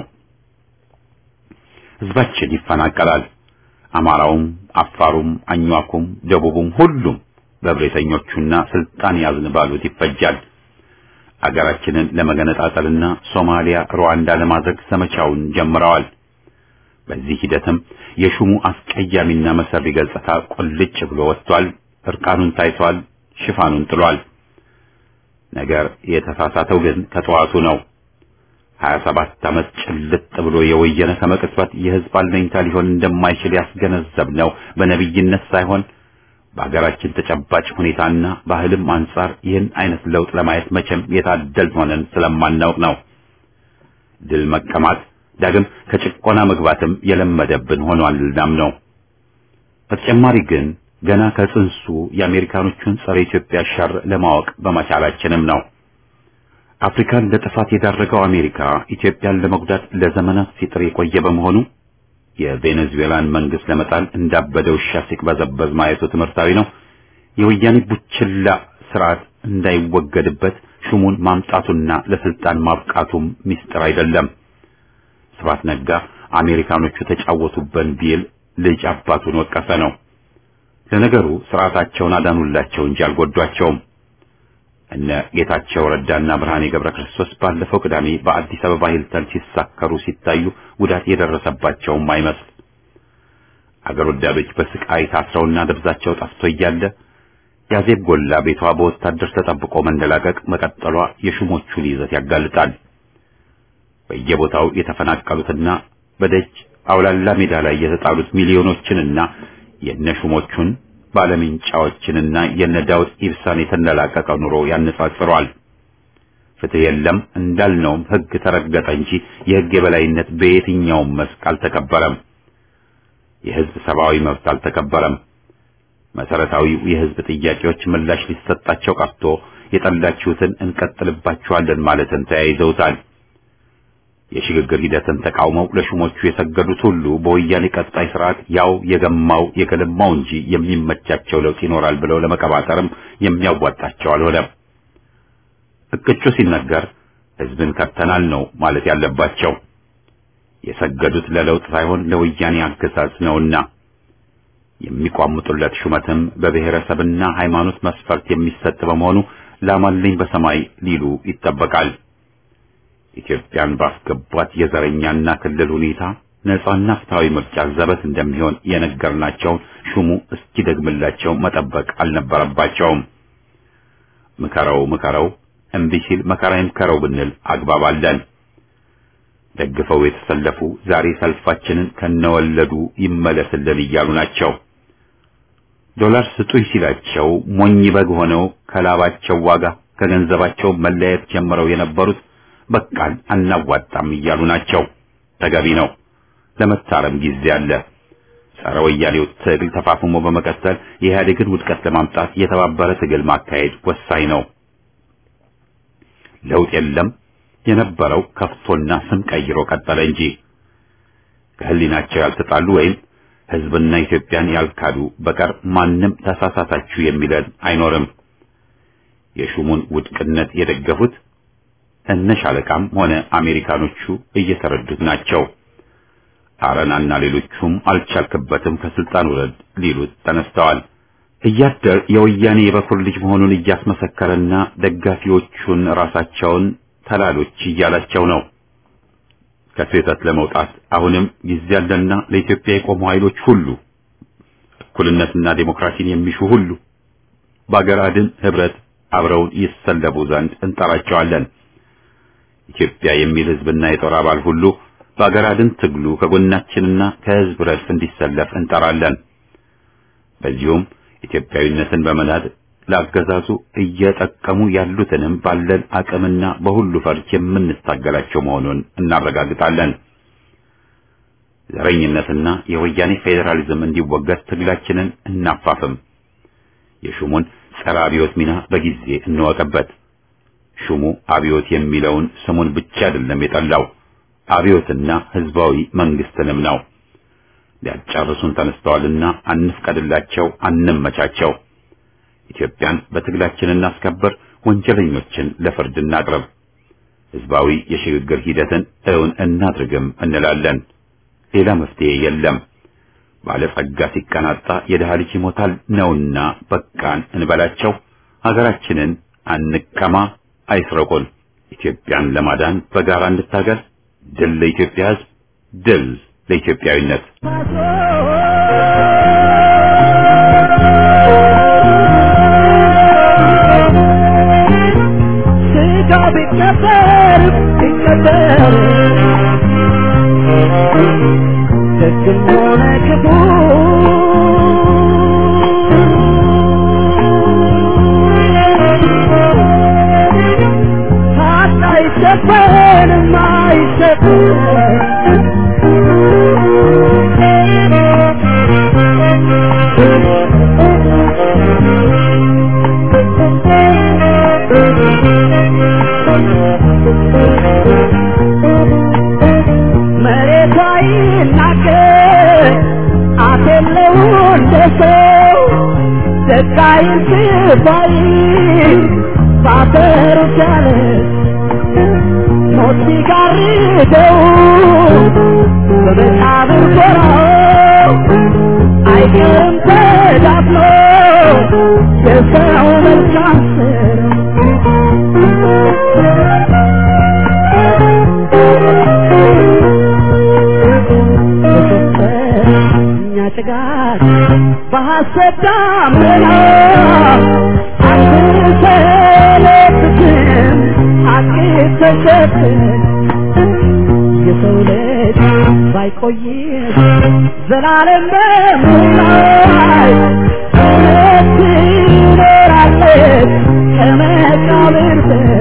ህዝባችን ይፈናቀላል። አማራውም፣ አፋሩም፣ አኟኩም፣ ደቡቡም ሁሉም በብሬተኞቹና ስልጣን ያዝን ባሉት ይፈጃል። አገራችንን ለመገነጣጠልና ሶማሊያ፣ ሩዋንዳ ለማድረግ ዘመቻውን ጀምረዋል። በዚህ ሂደትም የሹሙ አስቀያሚና መሰሪ ገጽታ ቁልጭ ብሎ ወጥቷል። እርቃኑን ታይቷል። ሽፋኑን ጥሏል። ነገር የተሳሳተው ግን ከጠዋቱ ነው። 27 ዓመት ጭልጥ ብሎ የወየነ ከመቅጽበት የህዝብ አለኝታ ሊሆን እንደማይችል ያስገነዘብ ነው በነቢይነት ሳይሆን በሀገራችን ተጨባጭ ሁኔታና ባህልም አንጻር ይህን አይነት ለውጥ ለማየት መቼም የታደል ሆነን ስለማናውቅ ነው። ድል መቀማት ዳግም ከጭቆና መግባትም የለመደብን ሆኗልናም ነው። በተጨማሪ ግን ገና ከጽንሱ የአሜሪካኖቹን ጸረ ኢትዮጵያ ሸር ለማወቅ በመቻላችንም ነው። አፍሪካን ለጥፋት የዳረገው አሜሪካ ኢትዮጵያን ለመጉዳት ለዘመናት ሲጥር የቆየ በመሆኑ የቬኔዙዌላን መንግስት ለመጣል እንዳበደ ውሻ ሲቅበዘበዝ ማየቱ ትምህርታዊ ነው። የወያኔ ቡችላ ስርዓት እንዳይወገድበት ሹሙን ማምጣቱና ለስልጣን ማብቃቱም ሚስጥር አይደለም። ስብሐት ነጋ አሜሪካኖቹ ተጫወቱበን ቢል ልጅ አባቱን ወቀሰ ነው። ለነገሩ ስርዓታቸውን አዳኑላቸው እንጂ አልጎዷቸውም። እነ ጌታቸው ረዳና ብርሃኔ ገብረ ክርስቶስ ባለፈው ቅዳሜ በአዲስ አበባ ሂልተን ሲሳከሩ ሲታዩ ጉዳት የደረሰባቸውም አይመስል። አገር ወዳዶች በስቃይ ታስረውና ደብዛቸው ጠፍቶ እያለ ያዜብ ጎላ ቤቷ በወታደር ተጠብቆ መንደላቀቅ መቀጠሏ የሹሞቹን ይዘት ያጋልጣል። በየቦታው የተፈናቀሉትና በደጅ አውላላ ሜዳ ላይ የተጣሉት ሚሊዮኖችንና የነሹሞቹን ባለምንጫዎችንና የነ ዳውድ ኢብሳን የተንደላቀቀ ኑሮ ያነጻጽረዋል። ፍትህ የለም እንዳልነውም ህግ ተረገጠ እንጂ የህግ የበላይነት በየትኛውም መስክ አልተከበረም። የህዝብ ሰብአዊ መብት አልተከበረም። መሰረታዊው የህዝብ ጥያቄዎች ምላሽ ሊሰጣቸው ቀርቶ የጠላችሁትን እንቀጥልባችኋለን ማለትን ተያይዘውታል። የሽግግር ሂደትን ተቃውመው ለሹሞቹ የሰገዱት ሁሉ በወያኔ ቀጣይ ስርዓት ያው የገማው የገለማው እንጂ የሚመቻቸው ለውጥ ይኖራል ብለው ለመቀባጠርም የሚያዋጣቸው አልሆነም። እቅጩ ሲነገር ህዝብን ከተናል ነው ማለት ያለባቸው። የሰገዱት ለለውጥ ሳይሆን ለወያኔ አገዛዝ ነውና የሚቋምጡለት ሹመትም በብሔረሰብና ሃይማኖት መስፈርት የሚሰጥ በመሆኑ ላማልኝ በሰማይ ሊሉ ይጠበቃል። ኢትዮጵያን ባስገቧት የዘረኛና ክልል ሁኔታ ነጻና ፍትሃዊ ምርጫ ዘበት እንደሚሆን የነገርናቸውን ሹሙ እስኪደግምላቸው መጠበቅ አልነበረባቸውም። ምከረው ምከረው እምቢ ሲል መከራ ይምከረው ብንል አግባብ አለን። ደግፈው የተሰለፉ ዛሬ ሰልፋችንን ከነወለዱ ይመለስልን እያሉ ናቸው። ዶላር ስጡኝ ሲላቸው ሞኝ በግ ሆነው ከላባቸው ዋጋ ከገንዘባቸው መለየት ጀምረው የነበሩት በቃን አናዋጣም እያሉ ናቸው። ተገቢ ነው። ለመታረም ጊዜ አለ። ጸረ ወያኔው ትግል ተፋፍሞ በመቀጠል የኢህአዴግን ውድቀት ለማምጣት የተባበረ ትግል ማካሄድ ወሳኝ ነው። ለውጥ የለም የነበረው ከፍቶና ስም ቀይሮ ቀጠለ እንጂ ከህሊናቸው ያልተጣሉ ወይም ህዝብና ኢትዮጵያን ያልካዱ በቀር ማንም ተሳሳታችሁ የሚለን አይኖርም። የሹሙን ውድቅነት የደገፉት እነ ሻለቃም ሆነ አሜሪካኖቹ እየተረዱት ናቸው። አረናና ሌሎቹም አልቻልክበትም ከስልጣን ውረድ ሊሉት ተነስተዋል። እያደር የወያኔ የበኩር ልጅ መሆኑን እያስመሰከረና ደጋፊዎቹን ራሳቸውን ተላሎች እያላቸው ነው። ከስህተት ለመውጣት አሁንም ጊዜ አለና ለኢትዮጵያ የቆሙ ኃይሎች ሁሉ እኩልነትና ዴሞክራሲን የሚሹ ሁሉ በአገር አድን ህብረት አብረውን ይሰለፉ ዘንድ እንጠራቸዋለን። ኢትዮጵያ የሚል ህዝብና የጦር አባል ሁሉ በአገር አድን ትግሉ ከጎናችንና ከህዝብ ረድፍ እንዲሰለፍ እንጠራለን። በዚሁም ኢትዮጵያዊነትን በመናድ ለአገዛዙ እየጠቀሙ ያሉትንም ባለን አቅምና በሁሉ ፈርጅ የምንታገላቸው መሆኑን እናረጋግጣለን። ዘረኝነትና የወያኔ ፌዴራሊዝም እንዲወገድ ትግላችንን እናፋፍም። የሹሙን ጸረ አብዮት ሚና በጊዜ እንወቀበት። ሹሙ አብዮት የሚለውን ስሙን ብቻ አይደለም የጠላው አብዮትና ህዝባዊ መንግስትንም ነው። ሊያጫርሱን ተነስተዋልና አንፍቀድላቸው፣ አንመቻቸው። ኢትዮጵያን በትግላችን እናስከብር፣ ወንጀለኞችን ለፍርድ እናቅርብ፣ ህዝባዊ የሽግግር ሂደትን እውን እናድርግም እንላለን። ሌላ መፍትሄ የለም። ባለጸጋ ሲቀናጣ የድሃ ልጅ ይሞታል ነውና በቃን እንበላቸው። ሀገራችንን አንቀማ፣ አይስረቁን። ኢትዮጵያን ለማዳን በጋራ እንታገል። ድል ለኢትዮጵያ ህዝብ፣ ድል ለኢትዮጵያዊነት። ስጋ ቢቀበር ቢቀበር ደግም ሆነ ክፉ ሀቅ አይሸፈንም መሬቷ ይናገር አፍ የለው እንደ ሰው ደቃይን ስባይ ባፈሩ ቻለ ሞት ሲጋርደው በመቃብር ጎራው አይቀርም ተዳፍኖ የሰው መልካም እኛ ጭጋግ በሐሰት ዳመና አንሰለብትም ሐቅ ተሸፍን የሰው ልጅ ባይቆይም ዘላለም በምላይ እውነት ትኖራለች ከመቃብር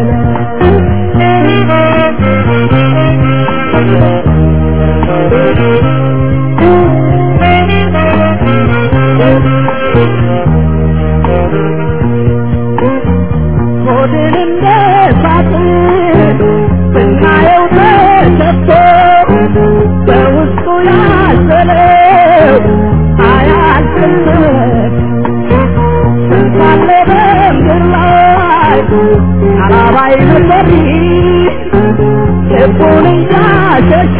ሆድን እንደ ሳጥን ብናየው ተሰፍቶ በውስጡ ያዘለው አያልቅለት ስንታለ በምድር ላይ አላባይ ነበር ልቡን እያሸሸ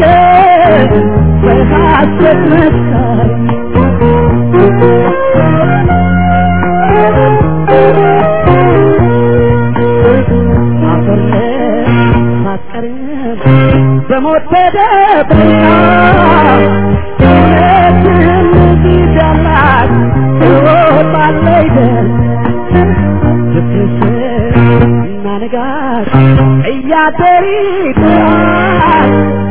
በሐሰት መስካሪ ማስቀረብ በሞት ተደብቃ እውነትን ጊዜ አላት ትወጣለች ደል ብትስር እና ንጋት እያደር ይጥራል